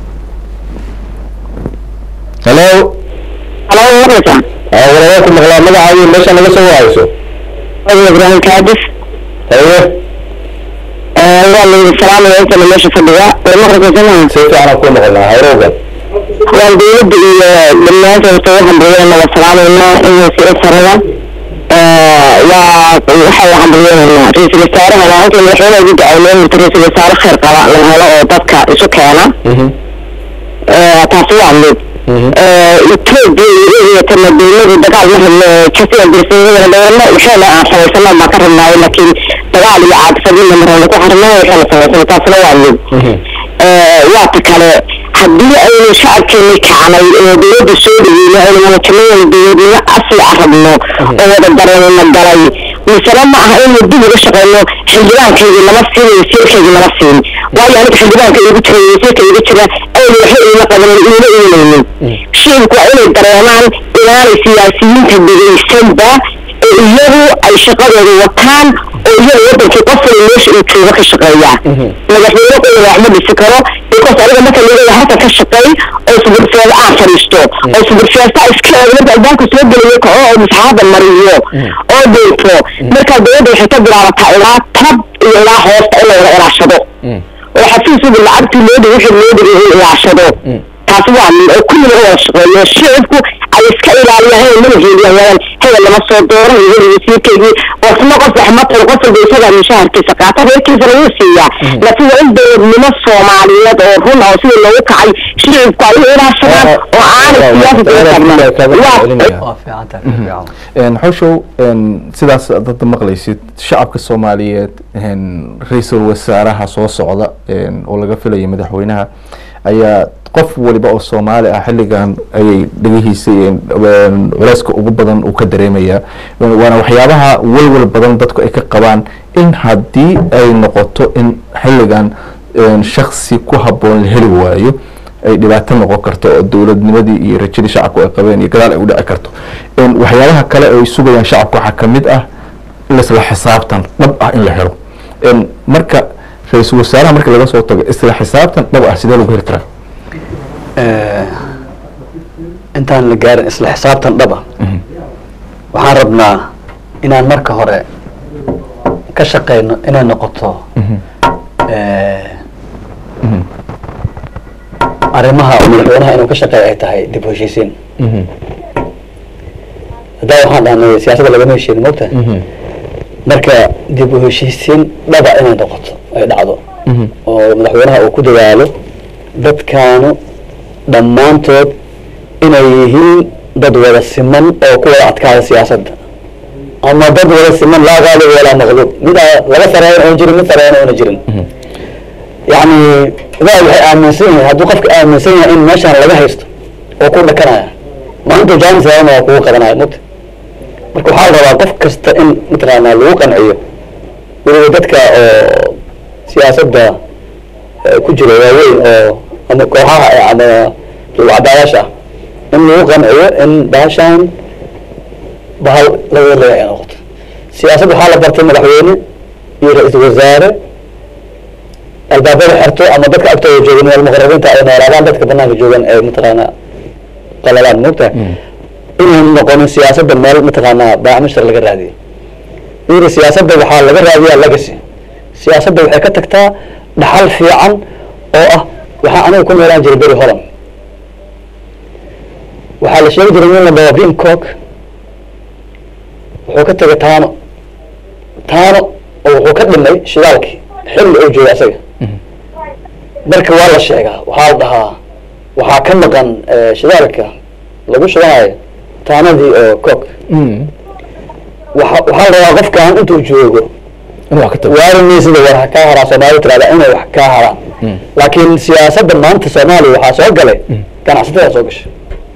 halo walaalaha ku maqlaa magacaayo meesha naga soo wahayso ibrahim kaadis haye waa la yidhi salaamaya intana meesha fadhiga maqribka si fiican aan ku noqonaa hayrowga waan dowladda iyo dhammaanta horta waxaan baryana waa salaamayna inay sii sarada waa waxaa la hambalyeynayna ra-iisul wasaaraha waa halkii madaxweynaha ugu ducayneen inta ra-iisul wasaare khayr qaba la helo oo dadka isu keena taasi waa mid etoobiya iyo iyatana dowladu dagaal ma rabno kasiya dirsadana dowladna waxayna aan samaysano baan ka rabnaayo laakiin dagaal iyo caadifadina marana ku xarnaa waxayna samaysano taasina waa mid waa ta kale haddii aynu shacabkeeni kacnay oo dowladda soo dhaweyno aynu muujinayna dowladnimo asli ah rabno oo wada dareemana galay misale ma aha inuu dib uga shaqeyno xildhibaankaygii lama siin wasiirkaygii lama siin waayo aniga xildhibaanka igu jira wasiirka igu jira aynu waxba iima qabanin iima imanaynin shicibku waa inay dareemaan inaanay siyaasiyiinta dhegaysanba ee iyagu ay shaqadooda wataan oo iyaga wadankii qofkana meesha uu joogo ka shaqeeya madaxweyne qoliga wax ma dhisi karo because aniga marka leeyahay halka ka shaqeey oo suburfeeda aan fadhiisto oo suburfeesta iska eego marka albaabka soo gelayo kaco oo masaxaada mariyo oo dhinto marka dowladda waxay ka bilaabataa ilaa tab iyo ilaa hoosta in la wada ilaashado oo xafiisuba lacagtii loo dhigay wixii loo dhigay in ilaashado taasi waa mid oo kulli laga wada shaqeeyo shicibku ay iska ilaaliyaan inay mana heeliyaan hebel lama soo dooran iyo hebel wasiirkeygii wasna qof wax ma taro qof walba isagaa mishaharkiisa qaata reerkiisana wuu siiyaa laakiin waa in dowladnimo soomaaliyeed oo run ah oo sida loogu kacay shicibku ay u ilaashadaan oo aanay siyaasad uga taagnan xoshow sidaas dada maqlaysid shacabka soomaaliyeed ra-iisul wasaaraha soo socda oo laga filayo madaxweynaha ayaa qof waliba oo soomaali ah xilligan ayay dhegihiisa culeyska ugu badan uu ka dareemayaa waana waxyaabaha walwal badan dadku ay ka qabaan in haddii ay noqoto in xilligan shaksi ku habboon la heli waayo ay dhibaato noqon karto oo dowladnimadii iyo rajadii shacabku ay qabeen iyo gadaal ay u dhici karto waxyaabaha kale ay sugayaan shacabka waxaa kamid ah isla xisaabtan dhab ah in la helo marka ra-iisul wasaaraha marka laga soo tago isla xisaabtan dhab ah sidee lagu heli karaa intaan la gaarin isla xisaabtan dhaba waxaan rabnaa inaan marka hore ka shaqeyno inay noqoto arrimaha madaxweynaha inuu ka shaqeeya ay tahay dib u heshiisiin haddaa waxaan dhahnay siyaasadda lagama heshiin mogta marka dib u heshiisiin dhaba inay noqoto ay dhacdo oo madaxweynaha uu ku dadaalo dadkaanu dhammaantood inay yihiin dad wada siman oo ku wada adkaada siyaasadda ama dad wada siman laa gaalib walaa maqluub mid aa laga sareeyan oona jirin mid sareeyan oona jirin yani idaa waxay aaminsan yahay hadduu qofka aaminsan yahay in meeshaan laga haysto oo ku dhakanaya maanta jaamis laana waa kugu qabanaya mugta marka waxaa la rabaa qof kasta in mataqaanaa lagu qanciyo weliba dadka oo siyaasadda eh, ku jira waaweyn oo ama kooxaha eh, ama cadaayaasha ah in lagu qanciyo in baashaan bahal laga leeya ay noqoto siyaasad waxaa la bartay madaxweyne iyo ra-iisul wasaare albaabada xerto ama dadka agtooda joogan meel muqarabiinta ay noolaadaan dadka banaanka joogan ee mataqaanaa qalalaan moogtahay inaynu noqonin siyaasadda meel mataqaanaa baacmishtar laga raadiyo yiri siyaasadda waxaa laga raadiyaa legacy siyaasadda waxay ka tagtaa dhaxal fiican oo ah waxaa aniga ku noolaan jiray beri holland waxaa la sheegi jiray nin la dhaho vim cook wuxuu ka tegay taano taano oo wuxuu ka dhimay shidaalkii xilli uu jooga asaga marka waa la sheegaa waxaa la dhahaa waxaa ka maqan eh, shidaalka lagu shidanayo taanadii oo cook waxa waxaa la rabaa qofkan intuu joogo in wax ka tago waarinmaysida war ha kaa haraa soomaalida tirahda inay wax kaa haraan laakiin siyaasadda maanta soomaaliya waxaa soo galay ganacsatada soo gashay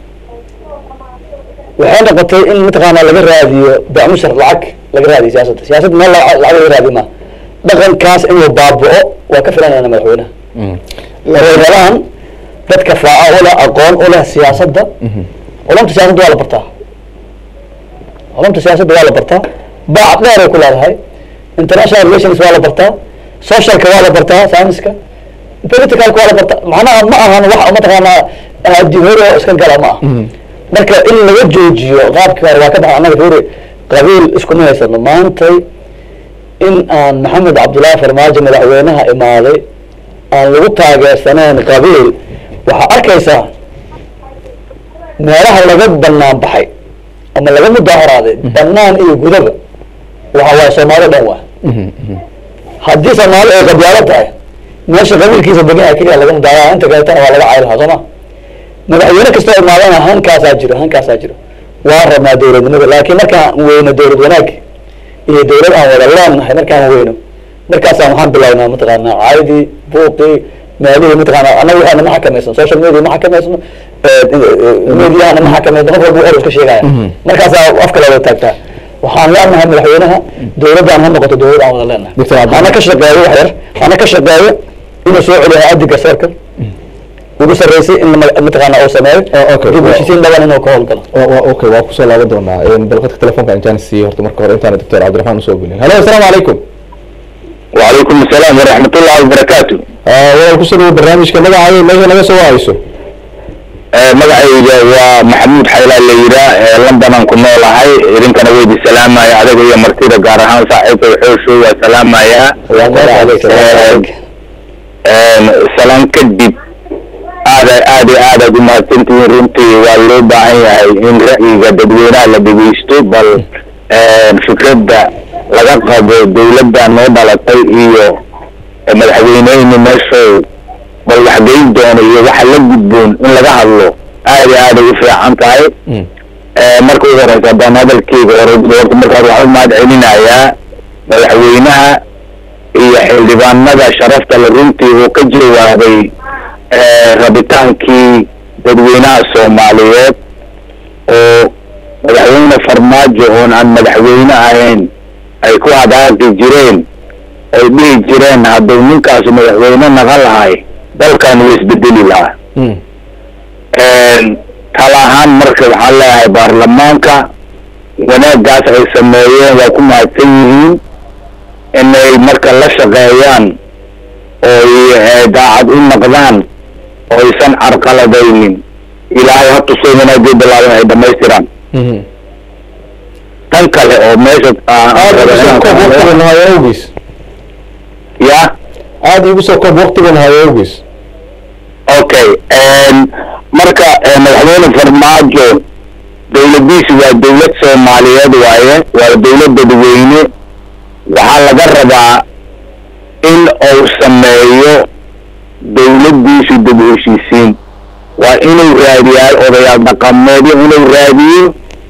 waxay noqotay in mataqaanaa laga raadiyo bacmushar lacag laga raadiyo siyaasadda siyaasadda meel lacag lacag laga raadiyo ma dhaqankaas inuu baaba'o waa ka filanayna madaxweynaha waxay rabaan dadka faaca u leh aqoon u leh siyaasadda culumta siyaasadda waa la bartaa culumta siyaasadda waa la bartaa baac dheer ay ku leedahay international relations waa la bartaa socialka waa la bartaa scienceska politicalka waa la bartaa macnaha ma ahan wax mataqaanaa adihoro iska gala ma aha marka in laga joojiyo qaabkii hore waa ka baxay annaga fiiri qabiil iskuma haysano maantay in aan maxamed cabdullaahi farmaajo madaxweynaha imaaday aan lagu taageersanayn qabiil waxaa arkaysaa meelaha laga banaan baxay ama laga mudaharaaday banaan iyo gudaba waxa waaye soomaali dhan waa haddii soomaali ay qabyaalo tahay meesha qabiilkiisa degan yahay keliya laga mudaharada inta kaleetana waa laga caylahaa soo ma madaxweyne kastoo imaadana hankaasaa jiro hankaasaa jiro waa rabnaa dowladnimada laakiin markaan weyno dowlad wanaag iyo dowlad aan wada leenahay markaan weyno markaasaan waxaan bilawnaa mataqaanaa caydii buuqii meelihii mataqaanaa annaga waxaana ma xakamaysan social media ma xakamaysan mediahana ma xakamaysan qof walba wuxuu iska sheegaya markaasaa afka looga taagtaa waxaan leenahay madaxweynaha dowladdaan ha noqoto dowlad aan wada leenahay Dr. Abdi- hana ka shaqeeyo wax yar hana ka shaqeeyo inuu soo celiyo hay-addi garsoorka ugu sarreysay in ma- mataqaanaa uu sameeyo Oh, okay. dib u heshiisiin dhaban inuu ka howlgalo wa wa okay waa kusoo laaban doonaa bal qadka telefonka intaan siiyey horta marka hore intaana doctor cabdiraxmaan usoo gelin halo asalaamu calaykum وعليكم السلام ورحمة الله وبركاته walaal kusoo dhawo barnaamijka magacaayo meesha naga soo wahayso magacayga waa maxamuud xaylaa la yiraa londonaan ku noolahay idinkana weydi salaamaya adaga iyo martida gaar ahaan saaxiibka xoosho waa salaamayaa salaan kadib aada aad iyo aadaad u mahadsantihiin runtii waa loo baahan yahay in ra'yiga dadweynaha la dhegeysto bal fikradda laga qabo dowladda noo dhalatay iyo madaxweyneyni meeshow bal waxgeyn doono iyo waxa la gudboon in laga hadlo aad iyo aaday u fiican tahay marka ugu horeysa haddaan hadalkeyga hore horta markaas waxaan u mahad celinayaa madaxweynaha iyo xildhibaanada sharafta le runtii uu ka jawaabay rabitaankii dadweynaha soomaaliyeed oo madaxweyne farmaajo oon aan madaxweyne ahayn ay ku hadaaqi jireen ay dhihi jireen hadduu ninkaasu madaxweyne naga lahay dalkan wuu isbedeli lahaa tala ahaan marka waxaan leeyahay baarlamaanka wanaaggaas ay sameeyeen waa ku mahadsan yihiin inay marka la shaqeeyaan ooy daacad u noqdaan oo aysan carqaladaynin ilaahay ha tusay wanaagay bilaaban ay dhamaystiraan tan kale oo meesha waqtigan hayo awgiis ya aada igu soo koob waqtigan hayo awgiis okay marka madaxweyne farmaajo dowladiisu waa dowlad soomaaliyeed waaye waa dowlad dadweyne waxaa laga rabaa in uu sameeyo dowladdiisu dib u heshiisiin waa inuu raadiyaa odayaal dhaqameedyo inuu raadiyo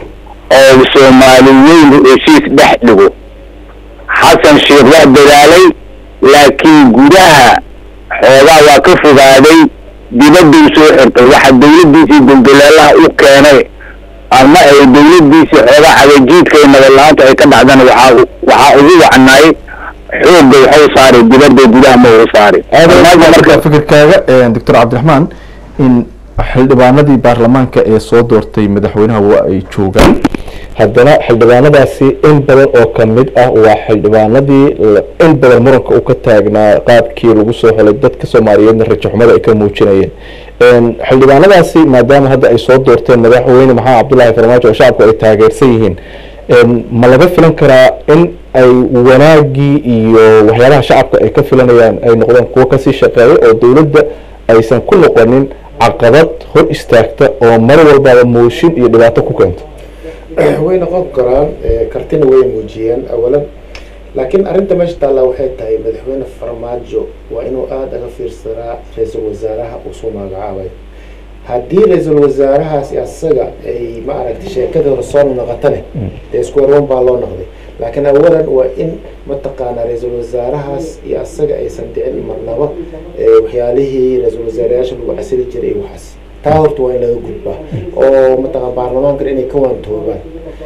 oo soomaali weyn heshiis dhex dhigo xasan sheekh waa dadaalay laakiin gudaha xoogaa waa ka fogaaday dibadduu soo xirtay waxa dawladdiisii dulduleelaha u keenay ama ay dawladdiisii xoogaa cagajiidka iyo nabadla-aanta ay ka dhacdana waxaa waxaa ugu wacnaay xoogga waxau saaray dibadda gudaha ma uu saaray marka fikirkaaga doctor cabdiraxmaan in xildhibaanadii baarlamaanka ee soo doortay madaxweynaha waa ay joogaan haddana xildhibaanadaasi in badan oo kamid ah waa xildhibaanadii in badan muranka u ka taagnaa qaabkii lagu soo helay dadka soomaaliyeedna rajaxumada ay ka muujinayeen xildhibaanadaasi maadaama hadda ay soo doorteen madaxweyne maxamed cabdullaahi farmaajo oo shacabku ay taageersan yihiin ma laga filan karaa in ay wanaagii iyo waxyaabaha shacabka ay ka filanayaan ay noqdaan kuwo kasii shaqeeya oo dowladda aysan ku noqonin caqabad hor istaagta oo mar walbaaba mooshin iyo dhibaato ku keento way noqon karaan kartina way muujiyeen awalan laakiin arrinta meesha taallaa waxay tahay madaxweyne farmaajo waa inuu aada aga fiirsanaa ra-iisul wasaaraha uu soo magacaabay haddii ra-iisul wasaarahaasi asaga ay ma aragtay sheekadii hore soo noqotane dee isku warwan baa loo noqday laakiin awalan waa in mataqaanaa ra-iisul wasaarahaas iyo asaga aysan dhicin marnaba waxyaalihii ra-iisul wasaarayaasha lagu casili jiray iyo waxaas taa horta waa in laga gudbaa oo mataqaan baarlamaankan inay ka waantoobaan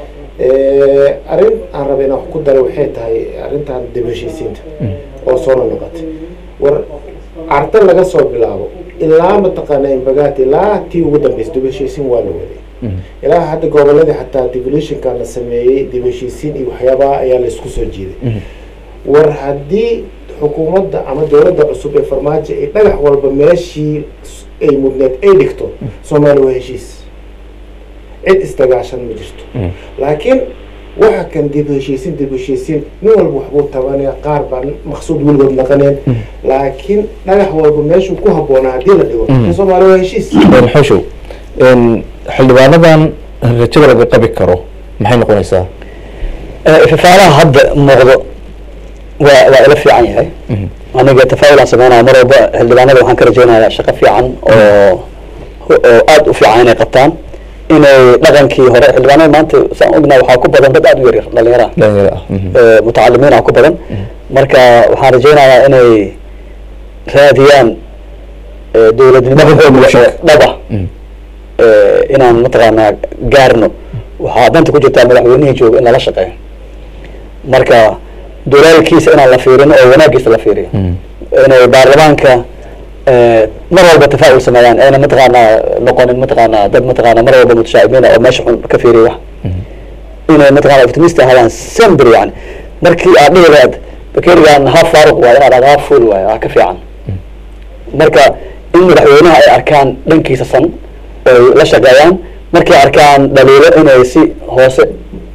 arrin aan raba inaan wax ku daray waxay tahay arrintan dib heshiisiinta oo soo noqotay war carta laga soo bilaabo ilaa mataqaana imbagaati ilaa tii ugu dambeysay dib heshiisiin waa la waday ilaa hadda goboladii xataa devolutionka la sameeyey dib heshiisiin iyo waxyaabaha ayaa laisku soo jiiday war haddii xukuumadda ama dowladda cusub ee farmaajo ay dhagax walba meeshii ay mudneed ay dhigto soomaaliya waa heshiis cid isdagaashan ma jirto laakiin waxa kan dib heshiisiin dib heshiisiin nin walba waxbuu tabanaya qaar baa maqsuud weligood naqaneen laakiin dhagax walba meeshuu ku habboonaa haddii la dhigo soomaaliya waa heshiis xoshow xildhibaanadan rajada laga qabi karo maxay noqonaysaa ifafaalaha hadda muuqdo waa waa ila fiican yahay aniga tafaa'ulaan sameynaya mar walba xildhibaanada waxaan ka rajeynayaa shaqo fiican oo oo aada u fiican inay qabtaan inay dhaqankii hore xildhibaanada maanta saan ognahay waxaa ku badan dad aada u yaryar dhalinyara dhalinyaro ah mutacalimiin ah ku badan marka waxaan rajeynayaa inay raadiyaan dowladnimo dhaba inaan mataqaanaa gaarno waxaa danta ku jirtaa madaxweynihii jooga in lala shaqeeyo marka dolaalkiisa inaan la fiirin oo wanaagiisa la fiiriyo inay baarlamaanka mar walba tafaa'ul sameeyaan ayna mataqaanaa noqonin mataqaanaa dad mataqaanaa mar walba mutashaacibiin oo meesha xun ka fiiriya wax inay mataqaanaa optimist ahaadaan sembr yani markii aad dhihi lahayd bakerigan half faaruq waayo inaad aad half full waayo waa ka fiican marka in madaxweynaha ay arkaan dhankiisa san ay la shaqeeyaan markay arkaan dhaliilo inay si hoose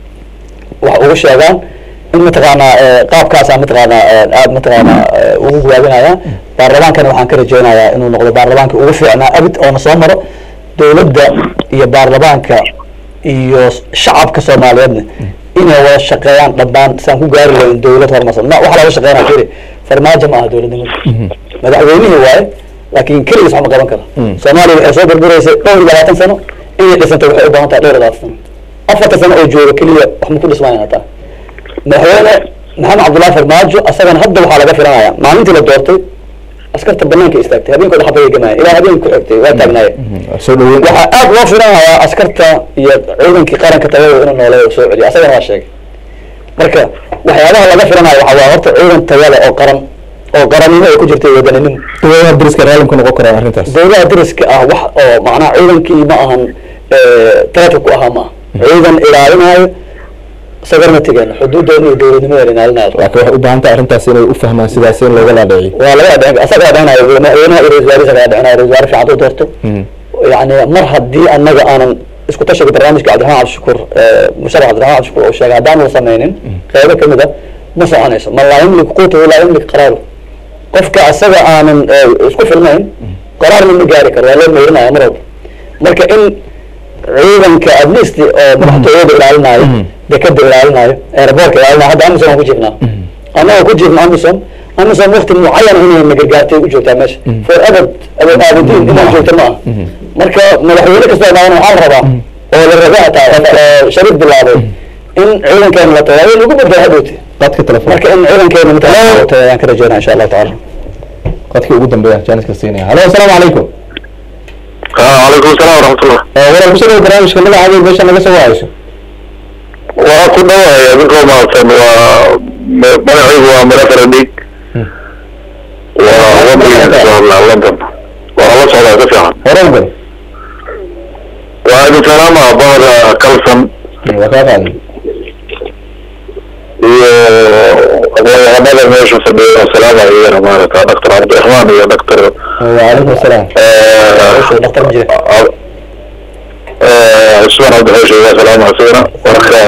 wax ugu sheegaan in mataqaanaa qaabkaasa mataqaanaa aada mataqaanaa ugu gawaabinaya baarlamaankana waxaan ka rajeynayaa inuu noqdo baarlamaanka ugu fiicnaa abid oona soo maro dowladda iyo baarlamaanka iyo shacabka soomaaliyeedna inay wada shaqeeyaan dhammaan saan ku gaari lahayn dowlad horumarsan ma waxa laga shaqeynaya firi farmaajo ma aha dowladnimada madaxweynihii waaye laakiin keligiis wax ma qaban karo soomaaliya waxay soo burburaysay dhowr iyo labaatan sano inay dhisantay waxay u baahan tahay dhowr iyo labaatan sano afarta sano oo jooga keliya wax ma ku dhismayan hataa madaxweyne maxamed cabdullahi farmaajo asagana hadda waxaa laga filanaya maalintii la doortay askarta banaanka istaagtay habeenkooda xabaya gamaya ilaa habeen ku xigtay waa taagnaye soo dhaweyn waxaa aada loo filanayaa askarta iyo ciidankii qaranka tagada inuu nooleeyo oo soo celiyo asagana waa sheegay marka waxyaabaha laga filanayo waxaa waa horta ciidan tayale oo qaran oo qarannimo ay ku jirtay wadaninimo dowladaha dariska raalim ka noqon karaan arrintaas dowladaha dariska ah wax oo macnaha ciidankii ma ahan taraafik ku ahaa ma aha ciidan ilaalinayo sagarna tegeen xuduudoona iyo dowladnimadeena ilaalinayo laakiin waxay u baahan tahay arrintaas inay u fahmaan sidaas in looga dhaadhiciyo waa laga dhicin asaga dhicinayo madaxweynaha iyo ra-isul wasaarihiisa laga dhicinayo ra-isul wasaare fiican u doorto yani mar haddii anaga aanan isku tashiga barnaamijka cabdiraxmaan cabdishakuur musharax cabdiraxmaan cabdishakuur oo sheegay haddaan la sameynin qeybo kamid a ma soconayso man laa yamlik quutahu laa yamlik qaraaru qofka asaga aanan isku filnayn qaraarna ma gaari karo waa loo meyrinaya mar walba marka in ciidanka at least oo madaxtooyada ilaalinayo dekada ilaalinayo airboortka ilaalinayo hadda amison aan ku jirnaa annaga ku jirna amison amison wakti mucayan inay nagargaartay u joogtaa meesha for abad abad aabadiin inaan joogto ma aha marka madaxweyne kastoo imaadana waxaa la rabaa oo la raba hataa oo shariif bilaabay in ciidankeena la tago lagu badbaa hadhowti qadka telefoon marka in ciidankeena matala ayaan ka rajeynaa insha allahu tacaala qadkii ugu dambeeya jaaniska siinaya halo asalaamu calaykum calaykum asalaam waraxmatullah walaal kusoo dhawo barnaamijka magacaada meesha naga soo wahayso waa ku dhawahay adinkoo mahadsan waa magacaygu waa marafara dhig waa waddanka socdaa london waa la socdaa ka fiican hore u gal waa idin salaama bahda kalson waa kaa qaaday iyo aqoonyahanada meesha fadhiya salaamaya iyana maarata doctor cabdiraxmaan iyo doctor وعليكم السلام dhaktar ma jira cusmaan cabdixeesh waa salaama isagana marka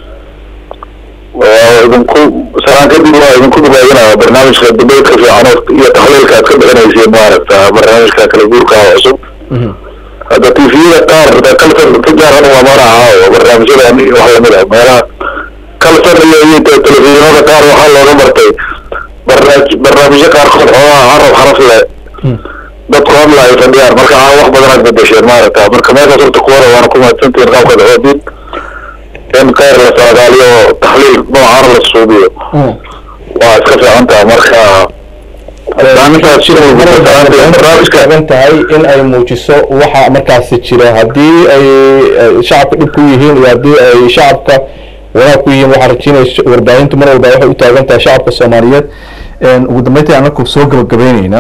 waa idinku salaan kadib waa idinku dubaadinaya barnaamijka dubeydka fiican oo- iyo taxliilka aad ka bixinayseen maaragta barnaamijka kala guurka oo cusub hadda tviyada qaar da kalsan ka jaaran waa maraha oo barnaamijyadan iyo wax lamid ah meelaha kalsan iyo iyo te- telefishinada qaar waxaa looga bartay barnaamij barnaamijyo qaarkood xoogaa carab xaraf leh dadku hadla ay fadhiyaan marka aa wax badan aad bedesheen maaragta marka meeshaas horta kuwada waana ku mahadsantihiin qaabkaad xoodin in khayr la saadaaliyo taxliil noocaana la suubiyo waa iska fiican taha marka barnaamijkaas shir barnaamijka taagan tahay in ay muujiso waxa markaasi jira haddii ay ay shacabka dhib ku yihiin iyo haddii ay shacabka wanaag ku yihiin waxaa rajeynaysa warbaahintu mar walba waxay u taagan tahay shacabka soomaaliyeed ugu dambeyntii anaku soo gabagabeyneyna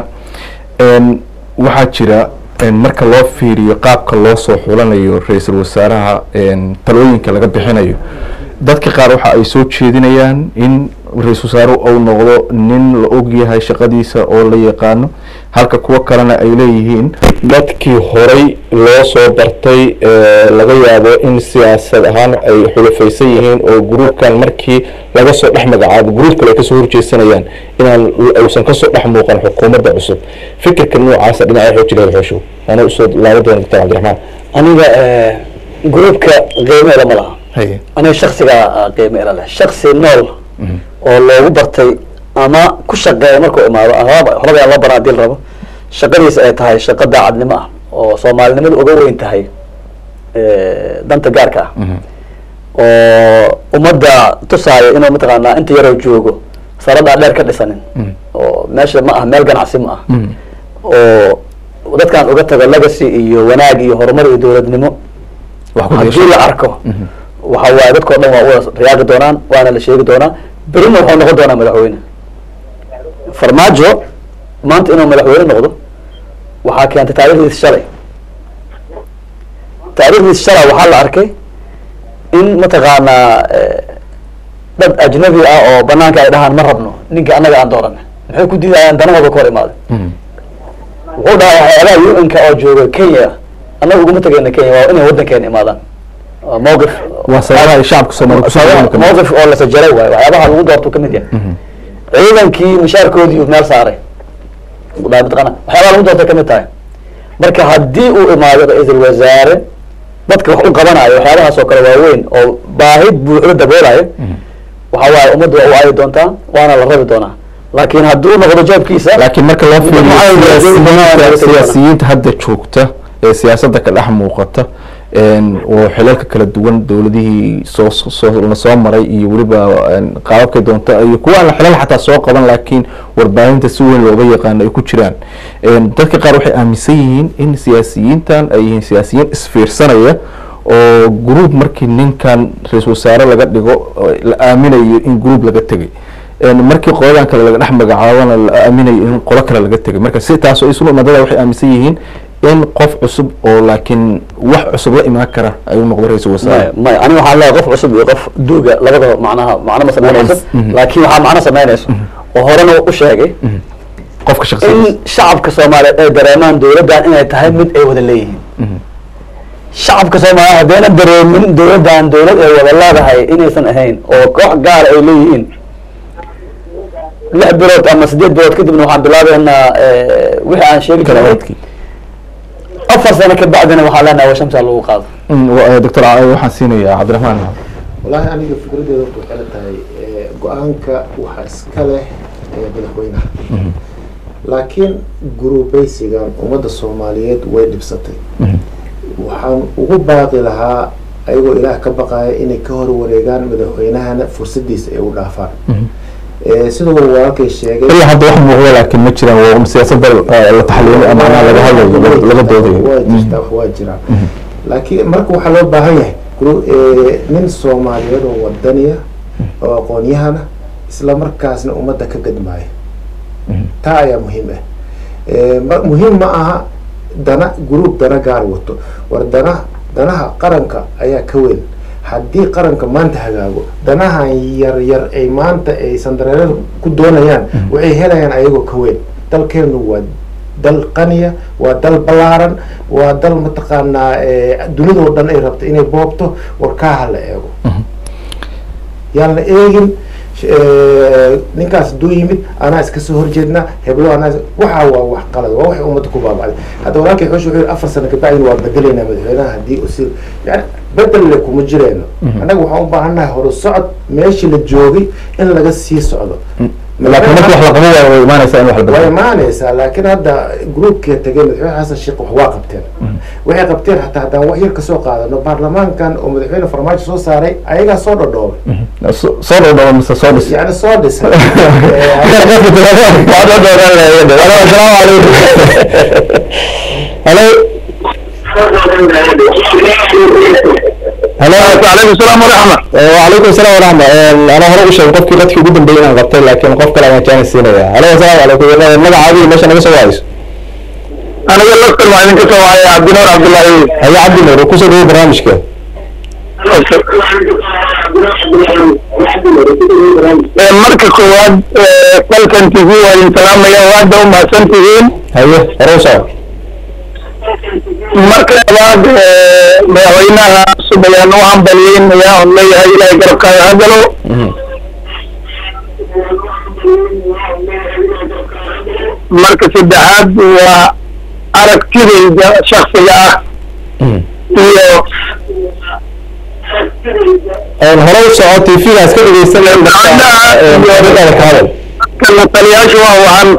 waxaa jira marka loo fiiriyo qaabka loo soo xulanayo ra-iisul wasaaraha talooyinka laga bixinayo dadka qaar waxa ay soo jeedinayaan in ra-iisul wasaaruhu uu noqdo nin la ogyahay shaqadiisa oo la yaqaano halka kuwo kalena ay leeyihiin dadkii horay loo soo bartay ee laga yaabo in siyaasad ahaan ay xulufaysan yihiin oo gruubkan markii laga soo dhex magacaabo gruub kale ay kasoo horjeesanayaan inaan uusan kasoo dhex muuqan xukuumadda cusub fikirka noocaasa dhinaca xoog jireed xooshow ana usoo laaban doona doctor cabdiraxmaan aniga gruubka qiimeela ma laha haye aniga shaksiga qiimeela leh shaksi nool oo loogu bartay ama ku shaqeeya markuu imaado horaba horaba aan loo baraa hadii la rabo shaqadiisa ay tahay shaqo daacadnimo ah oo soomaalinimadu uga weyn tahay danta gaarka ah oo ummadda tusaaya inuu mataqaanaa inta yaroo joogo saradaa dheer ka dhisanin oo meesha ma ah meel ganacsi ma ah oo dadkan uga tago legacy iyo wanaag iyo horumar iyo dowladnimo wax ku haddii la arko waxa waaye dadkao dhan waa wada riyaaqi doonaan waana la sheegi doonaa berina wuxuu noqon doonaa madaxweyne farmaajo maanta inuu madaxweyne noqdo waxaa keentay taarikhdiis shalay taarikhdiis shalay waxaa la arkay in mataqaanaa dad ajnabi ah oo banaanka ay dhahaan ma rabno ninka annaga aan doorana maxay ku diidayaan danahooda ka hor imaaday wuxuu dhahay waxyaabaha un-ka oo jooga kenya annaga uguma tegayna kenya waa inay waddankeena imaadaan waa mowqif waa sababaha ay shacabka soomaaliya kusoo Sababa- dhawaan mowqif oo la sajaray waayo waxyaabaha lagu doortu kamid yahay ciidankii mishaarkoodii uu meel saaray Daa mataqaana waxyaabaha lagu doortay kamid tahay marka haddii uu imaado ra-iisul wasaare dadka wax u qabanayo waxyaabahaas oo kale waaweyn oo baahi buuxda daboolayo waxa waaye ummadda waa u aayi doontaa waana la rabi doonaa laakiin hadduu noqdo jeebkiisa laakiin marka loo fiiriyo Maxaa siyaasiyiinta yeelay- siyaasiyiinta hadda joogta ee siyaasadda ka dhex muuqata een, oo xilalka kala duwan dowladihii soo soo la soo maray iyo weliba een, qaababkay doonta iyo kuwa aan xilal xataa soo qaban laakiin warbaahinta si weyn looga yaqaano ay ku jiraan Een, dadka qaar waxay aaminsan yihiin in siyaasiyiintan ay yihiin siyaasiyiin isfiirsanaya oo gruub markii ninkan ra-iisul wasaare laga dhigo oo la aaminayo in gruub laga tegay Een, markii qoladan kale laga dhex magacaabana la aaminayo in qolo kale laga tegay marka si taas oo isuna madada waxay aaminsan yihiin in qof cusub oo laakiin wax cusub la imaan kara ay u noqdo ra-iisul wasaare maya maya aniga waxaan leeyahay qof cusub iyo qof duuga labadaba macnaha macno ma sameynayso Mhm. laakiin waxaa macno sameynayso oo horena u sheegay qofka shakhsiyadiisa in shacabka soomaaliyeed ay dareemaan dowladdan inay tahay mid ay wada leeyihiin shacabka soomaaliyeed haddayna dareemin dowladdan dowlad ay wada leedahay inaysan ahayn oo koox gaara ay leeyihiin lix bilood ama sideed bilood kadibna waxaan bilaabeynaa eh, wixii aan sheegi kala jiray wadkii afar sano ka bacdina waxaan leenahay waa shamsaa lagu qaado Mm, wa- doctor Ca- waxaan siinayaa cabdiraxmaan wallaahi aniga fikradeeda waxay kala tahay eh, go-aanka waxaa iska leh eh, madaxweynaha laakiin gurubaysigan ummadda soomaaliyeed way dhibsatay waxaan ugu baaqi lahaa ayagoo ilaah ka baqaya inay ka hor wareegaan madaxweynahana fursadiisa ay u dhaafaan Eh, sidoo walaalkay sheegay ilaa hadda wax muuqda laakiin ma jiraan waa siyaasadda eh, la taxliilay ama macnaha laga hadlayo laga doodayo waa jirtaa wax waa jiraan laakiin marka waxaa loo baahan yahay gru- eh, nin soomaaliyeed oo wadaniya oo aqoon-yahana isla markaasna ummadda ka gadmaaya taa ayaa muhiim ah Eh, ma- muhiim ma aha dana gruub dana gaar wato war dana danaha qaranka ayaa ka weyn haddii qaranka maanta hagaago danahan yar yar ay maanta ay sandareerada ku doonayaan waxay helayaan ayagoo ka weyn dalkeenu waa dal qaniya waa dal ballaaran waa dal mataqaanaa eh, dunidoo dhan ay rabto inay boobto warkaaha la eego yaan la eegin eh, ninkaas hadduu yimid anaa iska soo horjeednaa heblo anaa is- waxaa waa wax qalad waa waxay ummadda ku baabacday hadda walaalkay xoosh wuxuu yihi afar sano kabacdin waa bedelaynaa madaxweynaha haddii uu si yani bedel le kuma jireyno annaga waxaan u baahannahay horu socod meeshii la joogay in laga sii socdo laakiin marka wax la qabo waa way imaanaysaa in wax la way bedelo imaanaysaa laakiin hadda groupkii tegay madaxweyne xasan sheekh wax waa qabteen waxay qabteen hataa haddaan wax yar kasoo qaadano baarlamaankan oo madaxweyne farmaajo soo saaray ayagaa soo dhodhoobay So- soo dhowdhawo mise soo dhis yani soo dhisay halo halo calaykum salaam waraxma وعليكم السلام ورحمة أنا هروح شيء قف كي قد قدام بينا قبتين لكن قف كلا ما كان السنة هلا السلام عليكم نجا عادي ماشي أنا بس وايش aniga laftan waa idinka soo wacaya cabdinuur cabdullaahi هيا عبد النور وكوسو ده برامج كده Ee, marka koowaad ee, dalkan tv waa idin salaamaya waada u mahadsan tihiin هيا روسا marka labaad ee, madaxweynaha cusub ayaan u hambalyeynaya oon leeyahay ilaahay garabkaaga ha galo marka saddexaad waa aragtidayda shaksiga ah iyo هروح سعود تي في ناس كده بيستنى هذا kala taliyaashu waa waxaan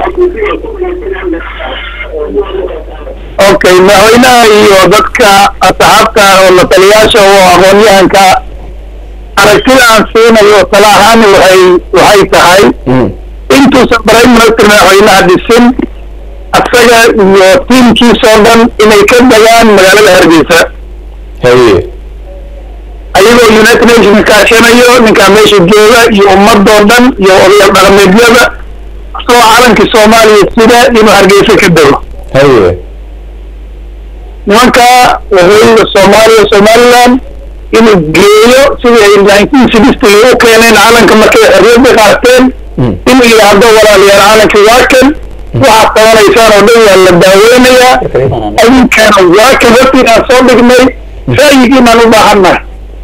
okay madaxweynaha iyo dadka asxaabta oo la taliyaasha oo aqoon-yahanka aragtida aan siinayo tala ahaan waxay waxay tahay intuusan prime minister madaxweynaha dhisin asaga iyo tiimkiisa oo dhan inay ka degaan magaalada hargeysa هيا ayagoo united nations kaashanayo ninkaa meesha jooga iyo ummadoo dhan iyo odayaal dhaqameedyada asagoo calankii soomaaliya sida inuu hargeysa ka dego هيا nimanka waqooyiga soomaaliya somaliland inuu geeyo sidii ay nineteen sixty u keeneen calanka markay xorriyadda qaateen inuu yidhaahdo walaalayaal calankii waa kan waxaad qabanaysaan oo dhan waa la daaweynayaa adinkana waa kan hortiinaan soo dhignay ra'yigiinaan u baahannahay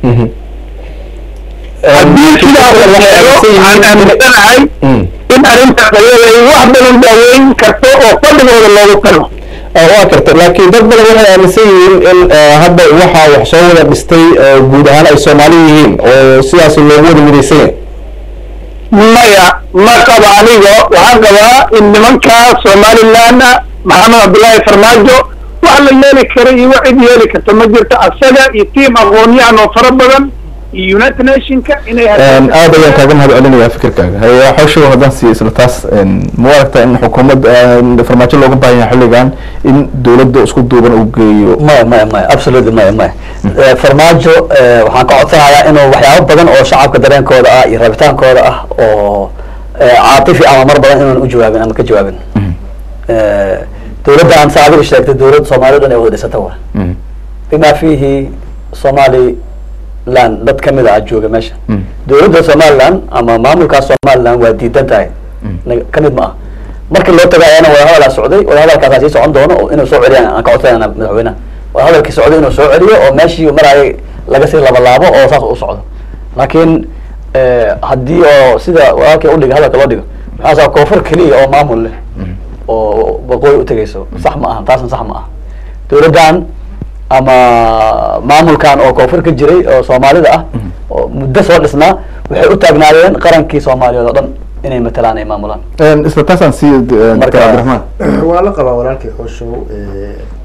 haddii sidaas la eego waxaan aaminsanahay in arrintaas ayada ay wax badan daaweyn karto oo fadhigooda loogu tago waa karta laakiin dad badan waxay aaminsan yihiin in hadda waxaa wax soo wada dhistay guud ahaan ay soomaali yihiin oo sidaas loogu wada midaysan yahay maya ma qaba anigo waxaan qabaa in nimanka somaliland maxamed cabdullaahi farmaajo wax la yeeli kara iyo wax cid yeeli karta ma jirto asaga iyo tiim aqoon-yahan oo fara badan iyo united nationka inay aad ayaan kaaga mahad celinayaa fikirkaaga haye xawshow haddaan siiyo isla taas ma u aragtaa in xukuumad farmaajo looga baahan yahay xilligan in dowladda isku duuban uu geeyo maya maya maya absolutely maya maya Eh, farmaajo eh, waxaan ka codsanayaa inuu waxyaabo badan oo shacabka dareenkooda ah iyo rabitaankooda ah oo eh, caatifi ama mar badan inaan u jawaabin ama ka jawaabin Eh, dowladda aan saa adiga sheegtay dowladda soomaaliyad dhan ay wada dhisata wa bima fihi somaliland dad kamid ah jooga meesha dowladda somaliland ama maamulkaas somaliland waa diidan tahay na- kamid ma ah markii loo tago ayaana wadahadalaa socday wadahadalkaasaa sii socon doono oo inuu soo celiyaan aan ka codsanayna madaxweynaha wadahadalkii socday inuu soo celiyo oo meeshii marayay laga sii labalaabo oo saas u socdo laakiin eh, haddii oo sida walaalkii udhiga hadalka loo dhigo maxaa saa koonfur keliya oo maamul leh oo waqooyi utegayso sax ma aha taasna sax ma aha dowladdan ama maamulkan oo koonfur ka jiray oo soomaalida ah oo muddo soo dhisnaa waxay u taagnaadeen qarankii soomaaliyeed oo dhan inay matalaan ay maamulaan isla taasaan siiyo Marka- cabdiraxmaan waa la qabaa walaalkii xooshow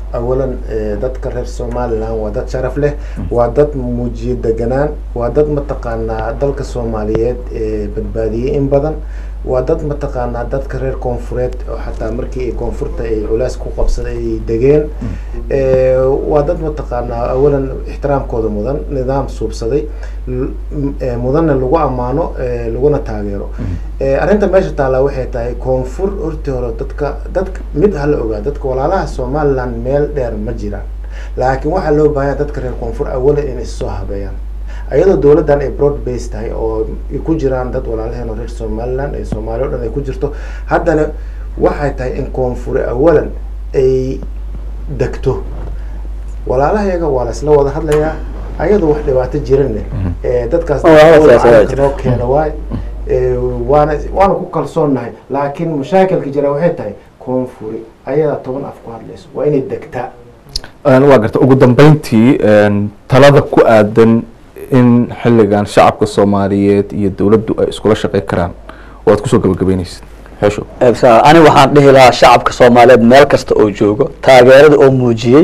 awalan eh, dadka reer somalilan waa dad sharaf leh waa dad muujiye deganaan waa dad mataqaanaa dalka soomaaliyeed ee badbaadiyey in badan waa dad mataqaanaa dadka reer koonfureed oo xataa markii ay koonfurta ay culays ku qabsaday ay degeen Eh, waa dad mataqaanaa awalan ixtiraamkooda mudan nidaam suubsaday l- m- eh, mudanna lagu ammaano eh, laguna taageero Eh, arrinta meesha taallaa waxay tahay koonfur hortii hore dadka dadka mid hala ogaa dadka walaalaha somaliland meel dheer ma jiraan laakiin waxaa loo baahan yahay dadka reer koonfur awalan inay issoo habeeyaan ayadoo dowladdan ay broad base tahay oo ay ku jiraan dad walaalaheen oo reer somaliland ee soomaaliya o dhan ay ku jirto haddana waxay tahay in koonfure awalan ay degto walaalahayaga waa la isla wada hadlayaa ayadoo wax dhibaato jiranne ee dadkaas Oh, waa sidaas, waa calanka jira. noo keena waay Ee, waana waana ku kalsoonnahay laakiin mashaakilka jira waxay tahay koonfuri ayadaa toban af ku hadlayso waa inay degtaa Een, waa garta ugu dambeyntii een, talada ku aadan in xilligan shacabka soomaaliyeed iyo dowladdu ay iskula shaqeyn karaan waad kusoo gabagabeyneysid xeesho Ebsa, ani waxaan dhihi lahaa shacabka soomaaliyeed meel kasta oo joogo taageerada oo muujiyey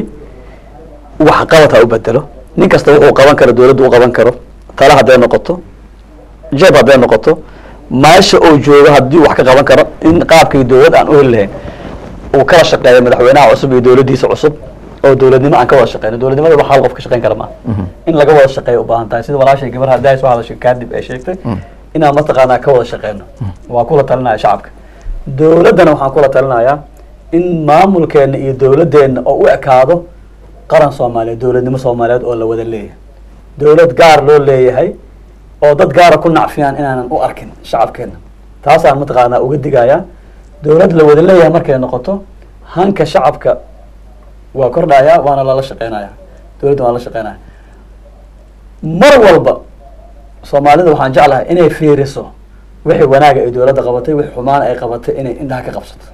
wax qabad ha u bedelo nin kasta wuxuu qaban karo dowladdu u qaban karo tala hadday noqoto jeeb hadday noqoto meesha oo joogo haddii wax ka qaban karo in qaabkii dowlad aan u heli lahayn uu kala shaqeeyo madaxweynaha cusub iyo dowladdiisa cusub oo dowladnimo aan ka wada shaqeyno dowladnimada wax hal qof ka shaqeyn kara maaha in laga wada shaqeeyo u baahan tahay sida walaashay gabar hadda ay soo hadashay kaadib ay sheegtay inaan mataqaanaa ka wada shaqeyno waa kula talinaya shacabka dowladdana waxaan kula talinayaa in maamulkeena iyo dowladdeena oo u ekaado qaran soomaaliyeed dowladnimo soomaaliyeed oo la wada leeyahay dowlad gaar loo leeyahay oo dad gaara ku nacfiyaan inaanan u arkin shacabkeena taasaan mataqaanaa uga digayaa dowlad la wada leeyahay markay noqoto hanka shacabka waa kordhaya waana lala shaqeynaya dowladda waa la shaqeynaya mar walba soomaalida waxaan jeclahay inay fiiriso wixii wanaaga ay dowladda qabatay wixii xumaana ay qabatay inay indhaha ka qabsato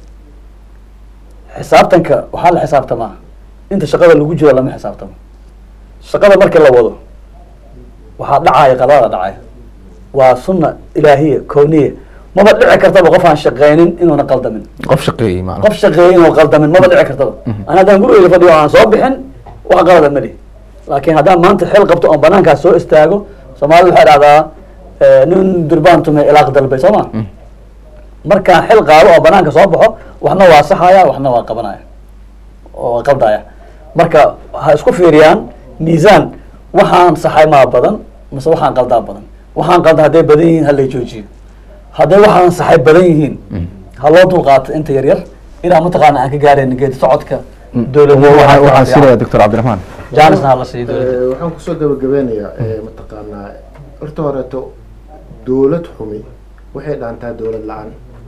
xisaabtanka waxaa la xisaabtamaa inta shaqada lagu jiro lama xisaabtamo shaqada markii la wado waxaa dhacaya qadada dhacaya waa sunna ilaahiya kowniya maba dhici kartaba qof aan shaqeynin inuuna qaldamin qof shaqeeyey macnaha qof shaqeeyay inuu qaldamin maba dhici kartaba ana haddaan gurigeyga fadhiyo aan soo bixin wax qalada ma lihi laakiin haddaan maanta xil qabto oon banaankaas soo istaago soomaalida waxay dhahdaa eh, nin durbaan tumay ilaaq dalbay soo ma markaan xil qaado oo banaanka soo baxo waxna waa saxaya waxna waa qabanaya oo waa qaldaya marka ha isku fiiriyaan miisaan waxaan saxay maa badan mise waxaan qaldaa badan waxaan qalda hadday badan yihiin ha lay joojiyo hadday waxaan saxay badan yihiin ha loo dulqaato inta yar yar ilaa mataqaana aan ka gaarayna geedi socodka dowladnimo Waxaan- waxaan siinayaa doctor cabdiraxmaan jaanisna ha la siiyo dowladda Eh, waxaan kusoo gabagabeynayaa eh, mataqaanaa horta horeeto dowlad xumi waxay dhaantaa dowlad la-aan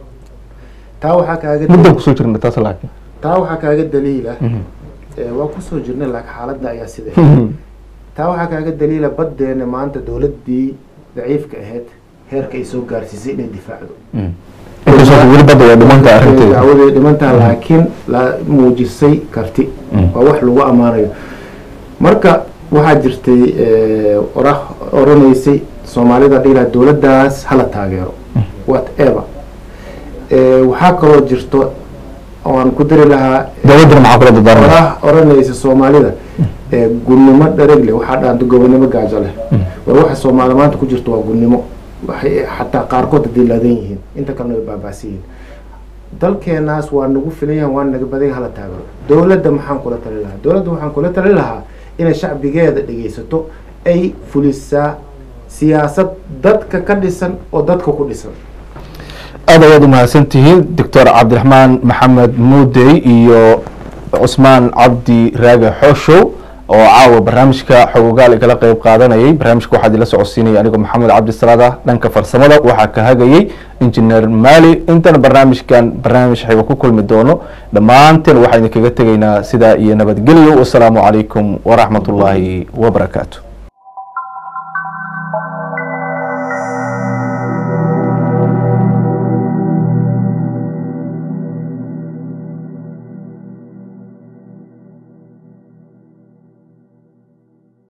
taa waxaa kaaga muddan kusoo jirna taas laakiin taa waxaa kaaga daliila eh, waa kusoo jirnay laakiin xaaladda ayaa sida taa waxaa kaaga daliila baddeena maanta dowladdii daciifka ahayd heerka ay soo gaarsiisay inay difaacdo inkastoo weli badda waa dhimantaa arrinteeda dacwaday dhimantaa laakiin la muujisay karti waa wax lagu ammaanayo marka waxaa jirtay eh, orah oranaysay soomaalida dhiilaa dowladdaas hala taageero whatever Eh, waxaa kaloo jirto oo aan ku dari lahaa dowladdana maxaa kula dardaaranaya orah oranaysa soomaalida eh, gunnimo dharegle waxaa dhaanta gobonimo gaajo leh war waxa soomaali maanta ku jirto waa gunnimo waxay xataa qaarkood haday laadan yihiin inta kalena way baaba'san yihiin dalkeenaas waa nagu filan yahan waa naga badan yahay hala taageero dowladda maxaan kula tali lahaa dowladda waxaan kula tali lahaa inay shacbigeeda dhegaysato ay fulisaa siyaasad dadka ka dhisan oo dadka ku dhisan aad ayaad umahadsan tihiin doctor cabdiraxmaan maxamed muudey iyo cusmaan cabdi raage xooshow oo caawa barnaamijka xogogaal igala qeyb qaadanayay barnaamijka waxaa idinla socodsiinaya anigoo maxamed cabdi salaada dhanka farsamada waxaa ka hagayay injineer maali intana barnaamijkan barnaamij xigo ku kulmi doono dhammaanteen waxaa idinkaga tegaynaa sidaa iyo nabadgelyo wasalaamu calaykum waraxmat ullaahi wabarakaatu